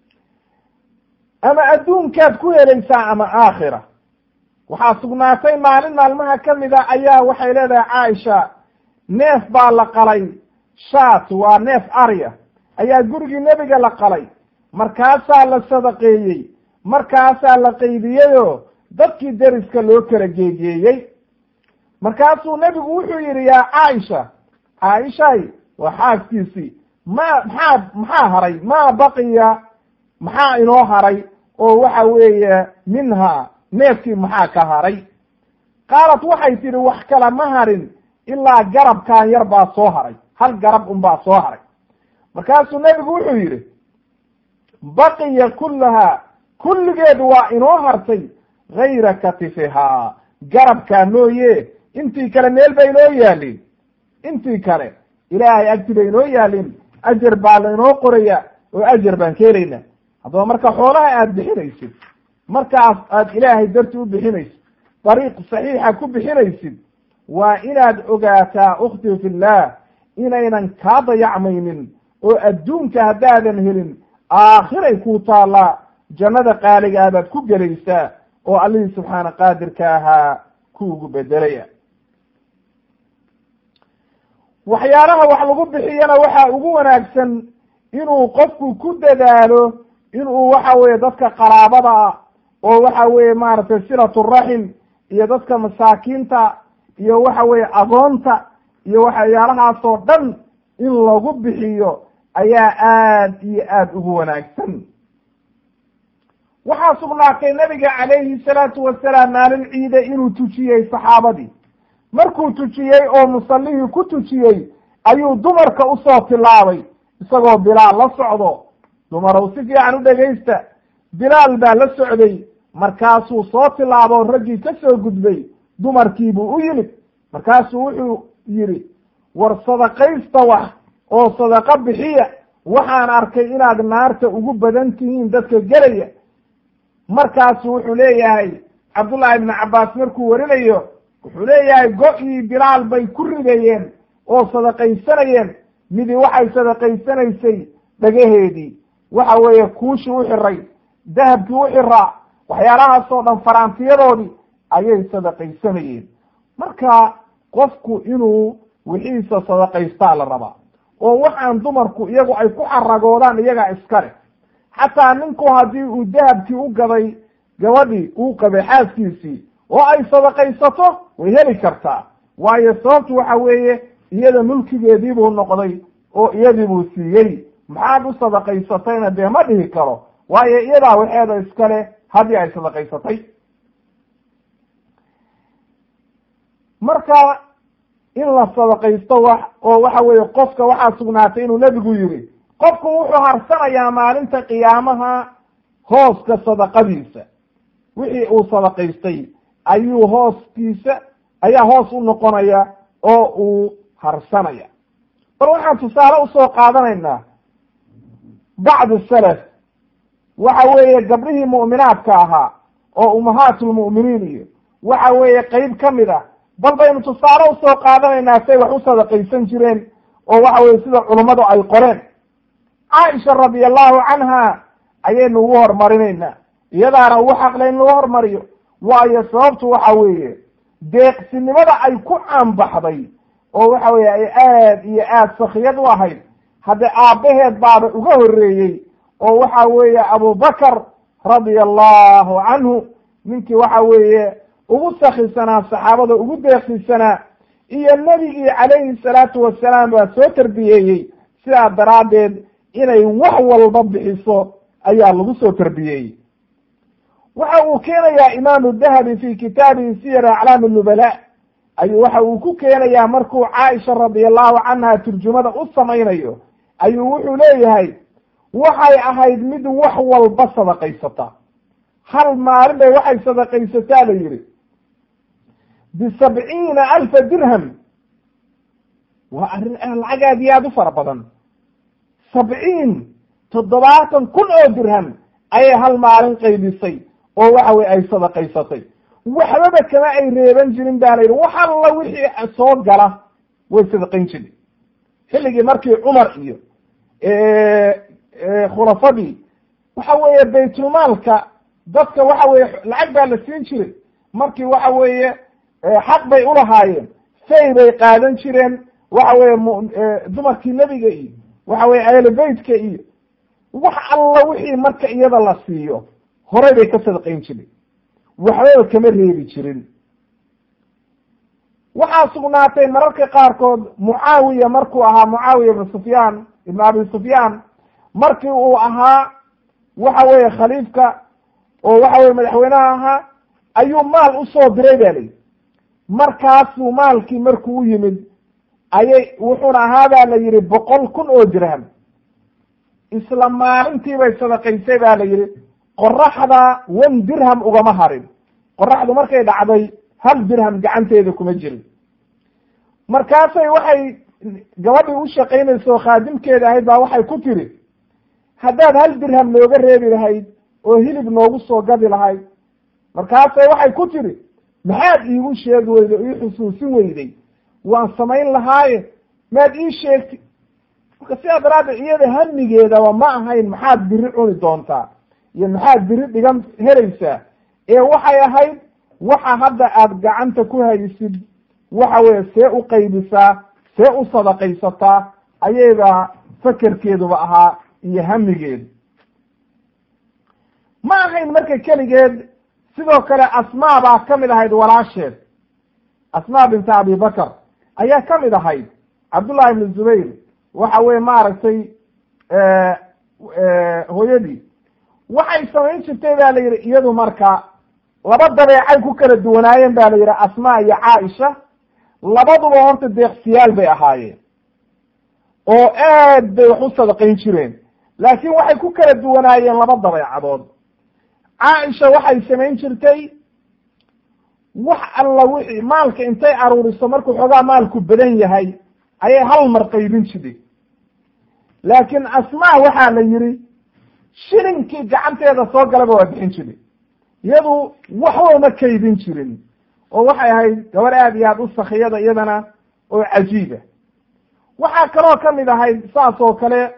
ama adduunkaad ku helaysaa ama aakhira waxaa sugnaatay maalin maalmaha ka mid a ayaa waxay leedahay caaisha neef baa la qalay shaat waa neef arya ayaa gurigii nebiga la qalay markaasaa la sadaqeeyey markaasaa la qaydiyeyoo dadkii deriska loo kala geegeeyey markaasuu nebigu wuxuu yidhi yaa caaisha caaishay waa xaaskiisii ma maxaa maxaa haray maa baqiya maxaa inoo haray oo waxa weeye minha neefkii maxaa ka haray qaalat waxay tidhi wax kale ma harin ilaa garabkan yar baa soo haray hal garab un baa soo haray markaasuu nebigu wuxuu yidhi baqiya kullahaa kulligeed waa inoo hartay gayra katifihaa garabkaa mooye intii kale meel bay inoo yaalin intii kale ilaahay agti bay inoo yaalin ajar baa lainoo qoraya oo ajar baan ka helayna haddaba marka xoolaha aad bixinaysid markaas aad ilaahay darti u bixinaysid dariiq saxiixa ku bixinaysid waa inaad ogaataa ukhti fillah inaynan kaa dayacmaynin oo adduunka haddaadan helin aakhiray kuu taallaa jannada qaaliga ah baad ku gelaysaa oo allihii subxaana qaadirka ahaa kuugu bedelaya waxyaalaha wax lagu bixiyana waxaa ugu wanaagsan inuu qofku ku dadaalo inuu waxa weeye dadka qaraabada ah oo waxa weeye maaragtay silaturaxim iyo dadka masaakiinta iyo waxa weeye agoonta iyo waxyaalahaasoo dhan in lagu bixiyo ayaa aad iyo aad ugu wanaagsan waxaa sugnaatay nabiga calayhi salaatu wasalaam maalin ciide inuu tujiyey saxaabadii markuu tujiyey oo musallihii ku tujiyey ayuu dumarka usoo tilaabay isagoo bilaal la socdo dumarow si fiican u dhegaysta bilaal baa la socday markaasuu soo tilaabo raggii ka soo gudbay dumarkiibuu u yimid markaasuu wuxuu yidhi war sadaqaysta wax oo sadaqo bixiya waxaan arkay inaad naarta ugu badan tihiin dadka gelaya markaasu wuxuu leeyahay cabdullahi ibnu cabbaas markuu warinayo wuxuu leeyahay go-ii bilaal bay ku ridayeen oo sadaqaysanayeen midi waxay sadaqaysanaysay dhagaheedii waxa weeye kuushii u xiray dahabkii u xiraa waxyaalahaasoo dhan faraantiyadoodii ayay sadaqaysanayeen marka qofku inuu wixiisa sadaqaystaa la rabaa oo waxaan dumarku iyagu ay ku xaragoodaan iyagaa iskale xataa ninku haddii uu dahabkii u gaday gabadhii uu qabay xaaskiisii oo ay sadaqaysato way heli kartaa waayo sababtu waxa weeye iyada mulkigeedii buu noqday oo iyadii buu siiyey maxaad u sadaqaysatayna dee ma dhihi karo waayo iyadaa waxeeda iskale haddii ay sadaqaysatay marka in la sadaqaysto wax oo waxa weeye qofka waxaa sugnaatay inuu nebigu yidhi qofku wuxuu harsanayaa maalinta qiyaamaha hooska sadaqadiisa wixii uu sadaqaystay ayuu hooskiisa ayaa hoos u noqonaya oo uu harsanaya bal waxaan tusaale usoo qaadanaynaa bacdu salaf waxa weeye gabdhihii mu'minaadka ahaa oo ummahaatulmu'miniin iyo waxa weeye qeyb ka mid ah bal baynu tusaale usoo qaadanaynaa say wax u sadaqaysan jireen oo waxa weye sida culummadu ay qoreen caaisha radi allahu canha ayaynu ugu horumarinaynaa iyadaana ugu xaqle in lagu hormariyo waayo sababtu waxa weeye deeqsinimada ay ku caanbaxday oo waxa weye ay aad iyo aad sakiyad u ahayd hadde aabbaheed baaba uga horreeyey oo waxa weeye abubakar radia allahu canhu ninkii waxa weeye ugu sakisanaa saxaabada ugu deeqsisanaa iyo nebigii calayhi salaatu wasalaam baa soo tarbiyeeyey sidaa daraaddeed inay wax walba bixiso ayaa lagu soo tarbiyeeyey waxa uu keenayaa imaamu dahabi fi kitaabihi siyar aclaam nubala ayuu waxa uu ku keenayaa markuu caaisha radi allahu canha turjumada u samaynayo ayuu wuxuu leeyahay waxay ahayd mid wax walba sadaqaysata hal maalin bay waxay sadaqaysataa la yihi bisabciina alfa dirham waa arrin lacag aad iyo aad u fara badan sabciin toddobaatan kun oo dirham ayay hal maalin qaybisay oo waxa weye ay sadaqaysatay waxbaba kama ay reeban jirin ba la yidhi wax alla wixii soo gala way sadaqayn jirin xilligii markii cumar iyo khulafadii waxa weeye baytulmaalka dadka waxa weye lacag baa la siin jiray markii waxa weeye xaq bay ulahaayeen fay bay qaadan jireen waxa weye dumarkii nebiga iyo waxa weye ahlubeytka iyo wax alla wixii marka iyada la siiyo horey bay ka sadaqayn jiren waxbaba kama reebi jirin waxaa sugnaatay mararka qaarkood mucaawiya markuu ahaa mucaawiya ibnu sufyaan ibnu abi sufyaan markii uu ahaa waxa weeye khaliifka oo waxa weye madaxweynaha ahaa ayuu maal usoo diray ba layihi markaasuu maalkii markuu u yimid ayay wuxuuna ahaa ba la yihi boqol kun oo dirham isla maalintii bay sadaqaysay ba la yihi qoraxda wan dirham ugama harin qoraxdu markay dhacday hal dirham gacanteeda kuma jirin markaasay waxay gabadhii u shaqaynaysa oo khaadimkeeda ahayd baa waxay ku tiri haddaad hal dirham nooga reebi lahayd oo hilib noogu soo gadi lahayd markaasay waxay ku tiri maxaad iigu sheegi weyday o ii xusuusin weyday waan samayn lahaaye maad ii sheegti marka sidaa daraaddeed iyada hamigeedaba ma ahayn maxaad biri cuni doontaa iyo maxaad biri dhigan helaysaa ee waxay ahayd waxa hadda aad gacanta ku haysid waxa weye see u qaybisaa see u sadaqaysataa ayayba fakerkeeduba ahaa iyo hamigeedu ma ahayn marka keligeed sidoo kale asmaa baa ka mid ahayd walaasheed asmaa binta abi bakr ayaa ka mid ahayd cabdullahi ibnu zubayr waxa weye maaragtay hooyadii waxay samayn jirtay ba la yidhi iyadu marka laba dabeecay ku kala duwanaayeen ba la yidhi asmaa iyo caaisha labaduba horta deeqsiyaal bay ahaayeen oo aad bay wax u sadaqayn jireen laakiin waxay ku kala duwanaayeen laba dabeecadood caaisha waxay samayn jirtay wax alla wixii maalka intay aruuriso markuu xoogaa maalku badan yahay ayay hal mar qaybin jirtay laakiin asmaa waxaa la yidhi shilinkii gacanteeda soo galaba waa bixin jiray iyadu waxba ma kaydin jirin oo waxay ahayd gabar aad iyo aad u sakiyada iyadana oo cajiiba waxaa kaloo kamid ahayd saas oo kale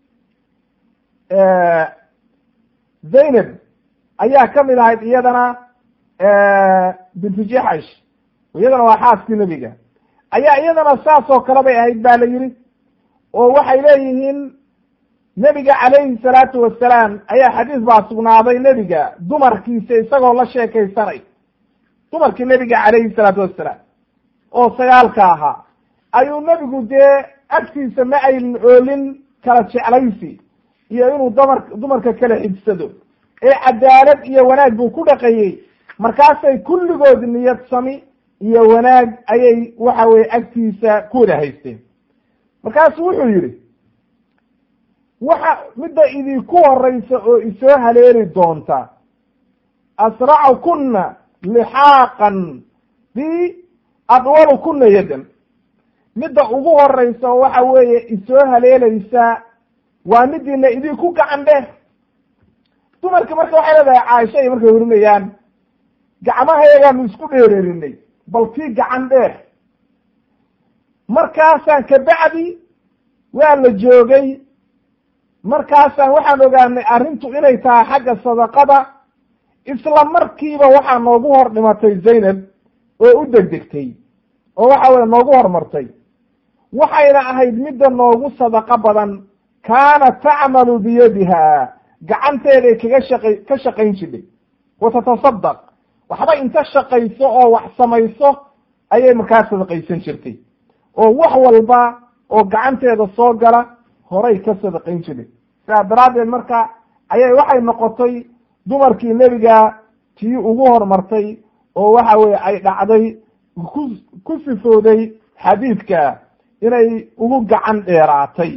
zaynab ayaa kamid ahayd iyadana bintu jaxash iyadana waa xaaskii nebiga ayaa iyadana saas oo kale bay ahayd ba la yidhi oo waxay leeyihiin nebiga calayhi salaatu wasalaam ayaa xadiis baa sugnaaday nebiga dumarkiisa isagoo la sheekaysanay dumarkii nebiga calayhi salaatu wasalaam oo sagaalka ahaa ayuu nebigu dee agtiisa ma aynan oolin kala jeclaysi iyo inuu dumar dumarka kala xigsado ee cadaalad iyo wanaag buu ku dhaqayey markaasay kulligood niyad sami iyo wanaag ayay waxa weye agtiisa ku wada haysteen markaasu wuxuu yidhi waxa midda idinku horeysa oo isoo haleeli doonta asracu kuna lixaaqan bi adwalu kuna yadan midda ugu horeysa oo waxa weeye isoo haleelaysa waa midiina idinku gacan dheer dumarki marka waxay leedahay caaisha ay markay warinayaan gacmahayaagaanu isku dheereerinay bal tii gacan dheer markaasaan kabacdi waa la joogay markaasaan waxaan ogaanay arrintu inay tahay xagga sadaqada isla markiiba waxaa noogu hor dhimatay zaynab oo u degdegtay oo waxa weye noogu hormartay waxayna ahayd midda noogu sadaqo badan kaanat tacmalu biyadiha gacanteeday kaga shaqay ka shaqayn jidhay wa tatasadaq waxba inta shaqayso oo wax samayso ayay markaa sadaqaysan jirtay oo wax walba oo gacanteeda soo gala horay ka sadaqayn jiray sidaa daraaddeed marka ayay waxay noqotay dumarkii nebiga tii ugu hormartay oo waxa weye ay dhacday ku ku sifooday xadiidka inay ugu gacan dheeraatay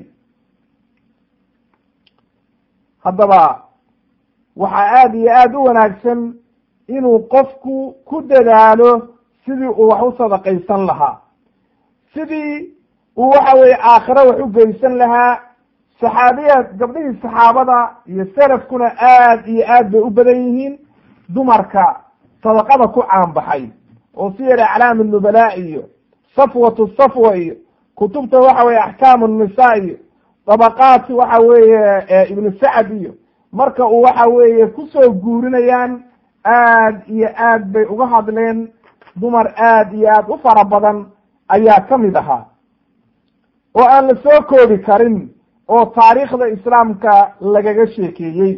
haddaba waxaa aada iyo aada u wanaagsan inuu qofku ku dadaalo sidii uu wax u sadaqaysan lahaa sidii uu waxa weye aakhiro wax u geysan lahaa saxaabiyaad gabdhihii saxaabada iyo selafkuna aad iyo aad bay u badan yihiin dumarka sadaqada ku caanbaxay oo si yara aclaam nubalaa iyo safwatu safwa iyo kutubta waxa weye axkaamu nisa iyo dabaqaat waxa weeye ibnu sacd iyo marka uu waxa weeye kusoo guurinayaan aad iyo aad bay uga hadleen dumar aad iyo aad u fara badan ayaa ka mid ahaa oo aan la soo koobi karin oo taariikhda islaamka lagaga sheekeeyey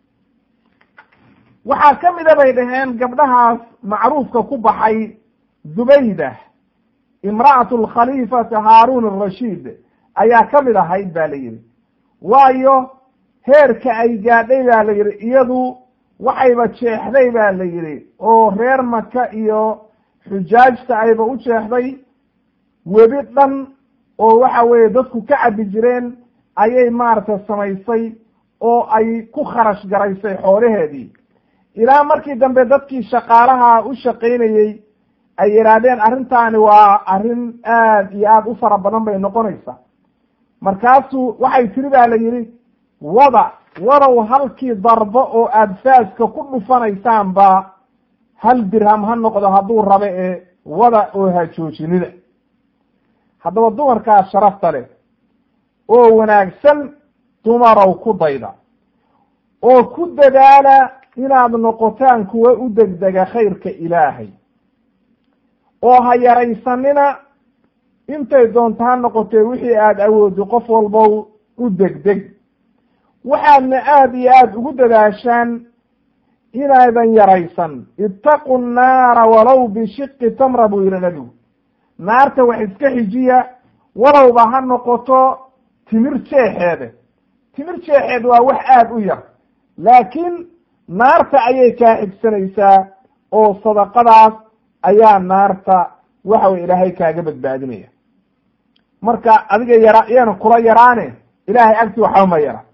waxaa ka mida bay dhaheen gabdhahaas macruufka ku baxay zubayda imra'atu lkhaliifati haaruun arashiid ayaa ka mid ahayd ba la yidhi waayo heerka ay gaadhay ba la yidhi iyadu waxayba jeexday ba la yidhi oo reer maka iyo xujaajta ayba u jeexday webi dhan oo waxa weeye dadku ka cabi jireen ayay maaragtay samaysay oo ay ku kharash garaysay xoolaheedii ilaa markii dambe dadkii shaqaalaha u shaqaynayey ay yidhaahdeen arrintaani waa arrin aad iyo aad u fara badan bay noqonaysaa markaasuu waxay tiri ba la yidhi wada wadow halkii darbo oo aad faaska ku dhufanaysaanba hal dirham ha noqdo hadduu rabe ee wada oo ha joojinida haddaba dumarkaa sharafta leh oo wanaagsan dumarow ku dayda oo ku dadaala inaad noqotaan kuwa u degdega khayrka ilaahay oo ha yaraysanina intay doonto ha noqotee wixii aada awooddo qof walbow u degdeg waxaadna aada iyo aada ugu dadaashaan inaydan yaraysan ittaqu nnaara walow bishiqi tamra buu yihi nabigu naarta wax iska xijiya walowba ha noqoto timir jeexeede timir jeexeed waa wax aada u yar laakiin naarta ayay kaa xigsanaysaa oo sadaqadaas ayaa naarta waxa way ilaahay kaaga badbaadinaya marka adiga yara yaana kula yaraane ilaahay agti waxba ma yara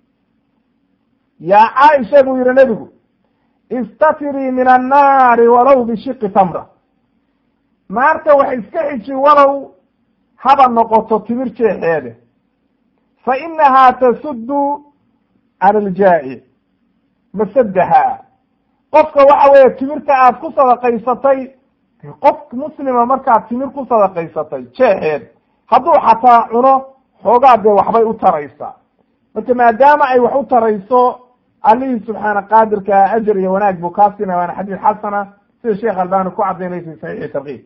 yaa caaisha buu yihi nebigu istatirii min annaari walow bishiqi tamra naarta wax iska xiji walow haba noqoto timir jeexeede fa inahaa tasuddu cala aljaa'ic masadaha qofka waxa weeye timirta aad ku sadaqaysatay qof muslima markaad timir ku sadaqaysatay jeexeed hadduu xataa cuno xoogaa dee waxbay u taraysaa marka maadaama ay wax u tarayso allihii subxaana qaadirka ajar iyo wanaag buu kaa siinaya waana xadiis xasana sida sheekh albani ku cadaynay fi saxiixi tarkiib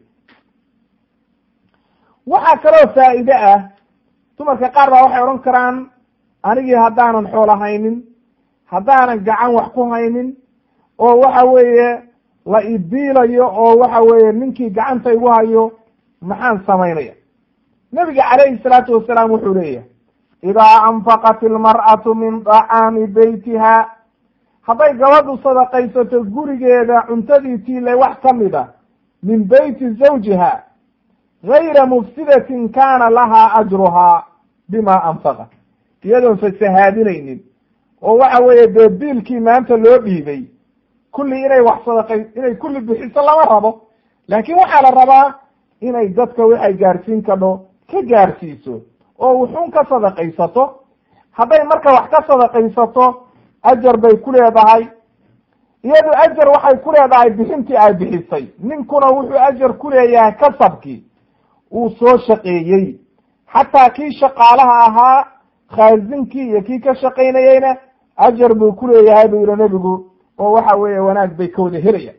waxaa kaloo faa'iide ah dumarka qaar baa waxay odhan karaan anigii haddaanan xoolo haynin haddaanan gacan wax ku haynin oo waxa weeye la ibiilayo oo waxa weeye ninkii gacanta igu hayo maxaan samaynaya nebiga calayhi salaatu wasalaam wuxuu leeyahay idaa anfaqat ilmar'atu min dacaami beytiha hadday gabadhu sadaqaysato gurigeeda cuntadii tiile wax ka mid a min beyti zawjiha gayra mufsidatin kaana lahaa ajruhaa bima anfaqat iyadoon fasahaadinaynin oo waxa weeye dee biilkii maanta loo dhiibay kulli inay wax sadaqay inay kulli bixiso lama rabo laakiin waxaa la rabaa inay dadka waxay gaarsiin kadho ka gaarsiiso oo wuxuun ka sadaqaysato hadday marka wax ka sadaqaysato ajar bay ku leedahay iyadu ajar waxay ku leedahay bixintii ay bixisay ninkuna wuxuu ajar ku leeyahay kasabkii uu soo shaqeeyey xataa kii shaqaalaha ahaa khaasinkii iyo kii ka shaqaynayeyna ajar buu ku leeyahay buu yihi nebigu oo waxa weeye wanaag bay ka wada helayaan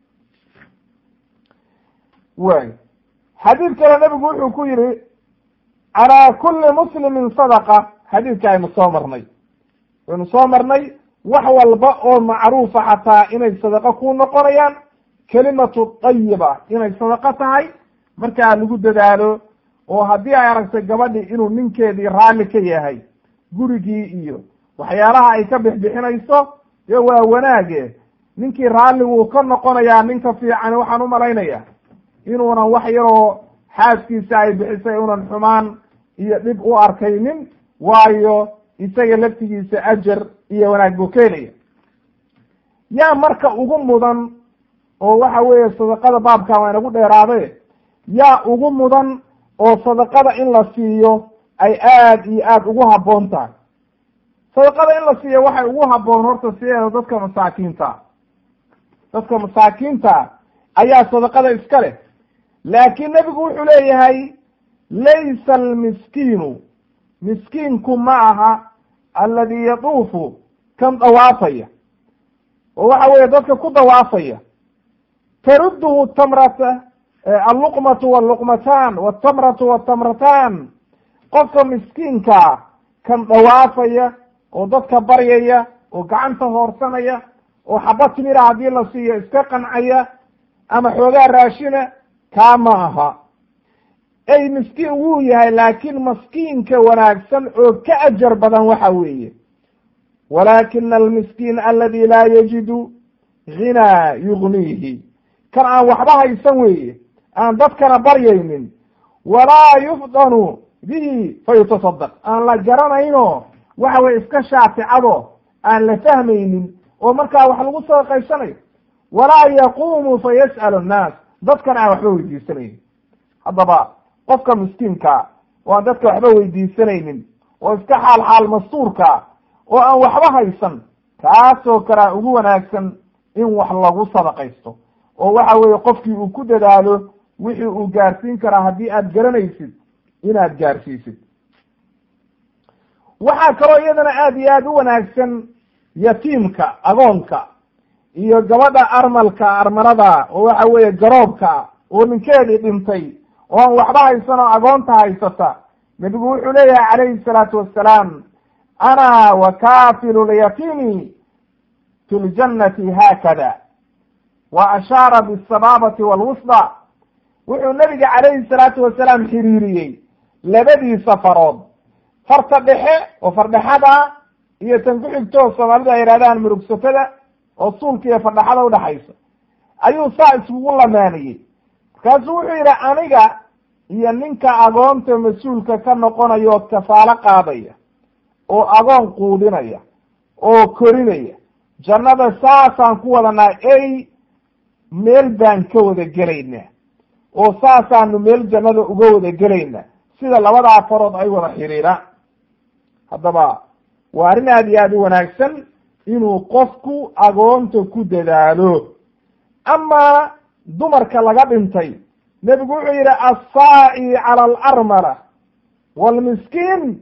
way xadiid kale nebigu wuxuu ku yihi calaa kulli muslimin sadaqa xadiidka aynu soo marnay waynu soo marnay wax walba oo macruufa xataa inay sadaqo ku noqonayaan kelimatu tayiba inay sadaqo tahay markaa lagu dadaalo oo haddii ay aragtay gabadhi inuu ninkeedii raalli ka yahay gurigii iyo waxyaalaha ay ka bixbixinayso dee waa wanaage ninkii raalli wuu ka noqonayaa ninka fiican waxaan u malaynaya inuunan wax yaroo xaaskiisa ay bixisay unan xumaan iyo dhib u arkaynin waayo isaga laftigiisa ajar iyo wanaag buu keenaya yaa marka ugu mudan oo waxa weeye sadaqada baabka waa inagu dheeraade yaa ugu mudan oo sadaqada in la siiyo ay aad iyo aad ugu habboon tahay sadaqada in la siiyo waxay ugu habboon horta sideeda dadka masaakiinta dadka masaakiinta ayaa sadaqada iska leh laakiin nebigu wuxuu leeyahay laysa almiskiinu miskiinku ma aha alladii yaduufu kan dawaafaya oo waxa weeye dadka ku dawaafaya tarudduhu tamrata alluqmatu walluqmataan waltamratu waltamrataan qofka miskiinkaa kan dawaafaya oo dadka baryaya oo gacanta hoorsanaya oo xaba timira haddii la siiyo iska qancaya ama xoogaa raashina kaa ma aha ey miskiin wuu yahay laakiin maskiinka wanaagsan oo ka ajar badan waxa weeye walaakina almiskiin aladi laa yajidu ghinaa yugniihi kan aan waxba haysan weeye aan dadkana baryaynin walaa yufdanu bihi fayutasadaq aan la garanayno waxa weye iska shaaficado aan la fahmaynin oo markaa wax lagu sadaqaysanayo walaa yaquumu fayas'alu annaas dadkana aan waxba weydiisanaynin haddaba qofka miskiinka oo aan dadka waxba weydiisanaynin oo iska xaal xaal mastuurka oo aan waxba haysan kaasoo kalea ugu wanaagsan in wax lagu sadaqaysto oo waxa weeye qofkii uu ku dadaalo wixii uu gaarsiin karaa haddii aad garanaysid inaad gaarsiisid waxaa kaloo iyadana aad iyo aad u wanaagsan yatiimka agoonka iyo gabadha armalka armalada oo waxa weeye garoobka oo ninkeedii dhintay oo aan waxba haysan oo agoonta haysata nebigu wuxuu leeyahay calayhi salaatu wassalaam ana wa kafilu lyatiimi fi ljannati haakada wa ashaara bisabaabati walwusda wuxuu nebiga calayhi salaatu wasalaam xiriiriyey labadiisa farood farta dhexe oo fardhexada iyo tan ku xigto soomaalida ay yidhahdaan murugsatada oo suulka iyo fardhaxada udhaxaysa ayuu saa iskugu lamaaniyey markaasuu wuxuu yidhi aniga iyo ninka agoonta mas-uulka ka noqonaya oo kafaalo qaadaya oo agoon quudinaya oo korinaya jannada saasaan ku wadanaa ey meel baan ka wada gelaynaa oo saasaanu meel jannada uga wada gelaynaa sida labadaa farood ay wada xiriiraan haddaba waa arrin aad iyo aad u wanaagsan inuu qofku agoonta ku dadaalo amaa dumarka laga dhintay nebigu wuxuu yidhi assaa'i cala alarmala waalmiskiin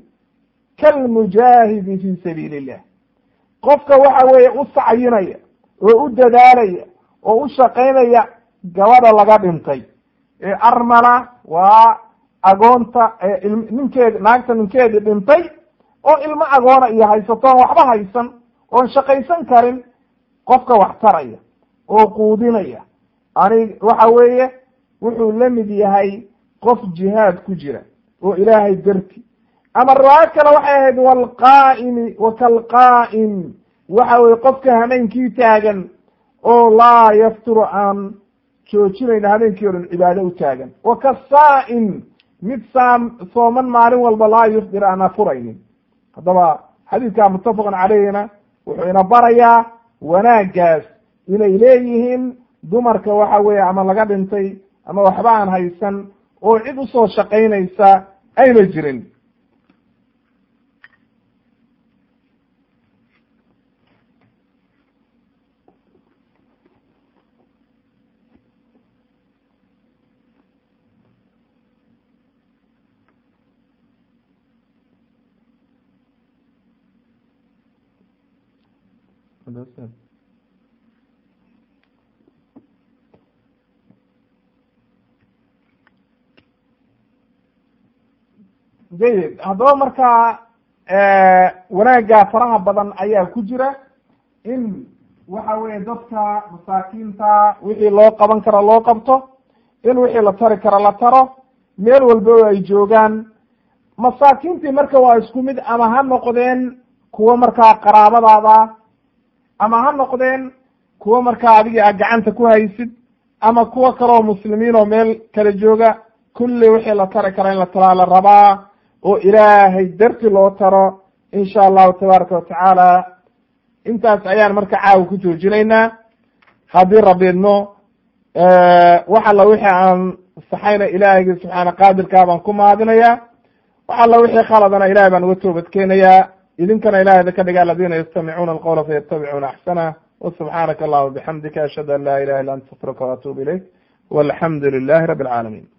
kalmujaahidi fi sabiili illah qofka waxa weeye u sacyinaya oo u dadaalaya oo u shaqaynaya gabadha laga dhintay ee armala waa agoonta ninkeedi naagta ninkeedii dhintay oo ilmo agoona iyo haysatoon waxba haysan oon shaqaysan karin qofka wax taraya oo quudinaya ani waxa weeye wuxuu la mid yahay qof jihaad ku jira oo ilaahay darti ama riwaayo kale waxay ahayd walqaa'imi wa kalqaa'im waxa weye qofka hameenkii taagan oo laa yafturu aan joojinayna habeenkii o dhan cibaado u taagan wa kasaa'im mid saam sooman maalin walba laa yufdir aan afuraynin haddaba xadiidka muttafaqun caleyhina wuxuu ina barayaa wanaaggaas inay leeyihiin dumarka waxa weeye ama laga dhintay ama waxba aan haysan oo cid usoo shaqaynaysa ayna jirin jayid haddaba markaa wanaagga faraha badan ayaa ku jira in waxa weeye dadka masaakiinta wixii loo qaban karo loo qabto in wixii la tari karo la taro meel walba oo ay joogaan masaakiintii marka waa isku mid ama ha noqdeen kuwo markaa qaraabadaada ama ha noqdeen kuwo markaa adigii aad gacanta ku haysid ama kuwo kaleoo muslimiin oo meel kala jooga kulli wixii la tari kara in la taraa la rabaa oo ilaahay darti loo taro insha allahu tabaaraka watacaala intaas ayaan marka caawa ku joojinaynaa haddii rabiidno wax alla wixii aan saxayna ilaahaygi subxaana qaadirkaa baan ku mahadinayaa wax alla wixii khaladana ilahay baan uga toobad keenayaa idinkana ilahayda ka dhiga aladina yastamicuuna alqawla fayatabicuuna axsana wasubxaanaka allahuma bixamdika ashhadu an laa ilaha illa anta astafiruka waatubu ilayk walxamdu lilahi rabi alcaalamiin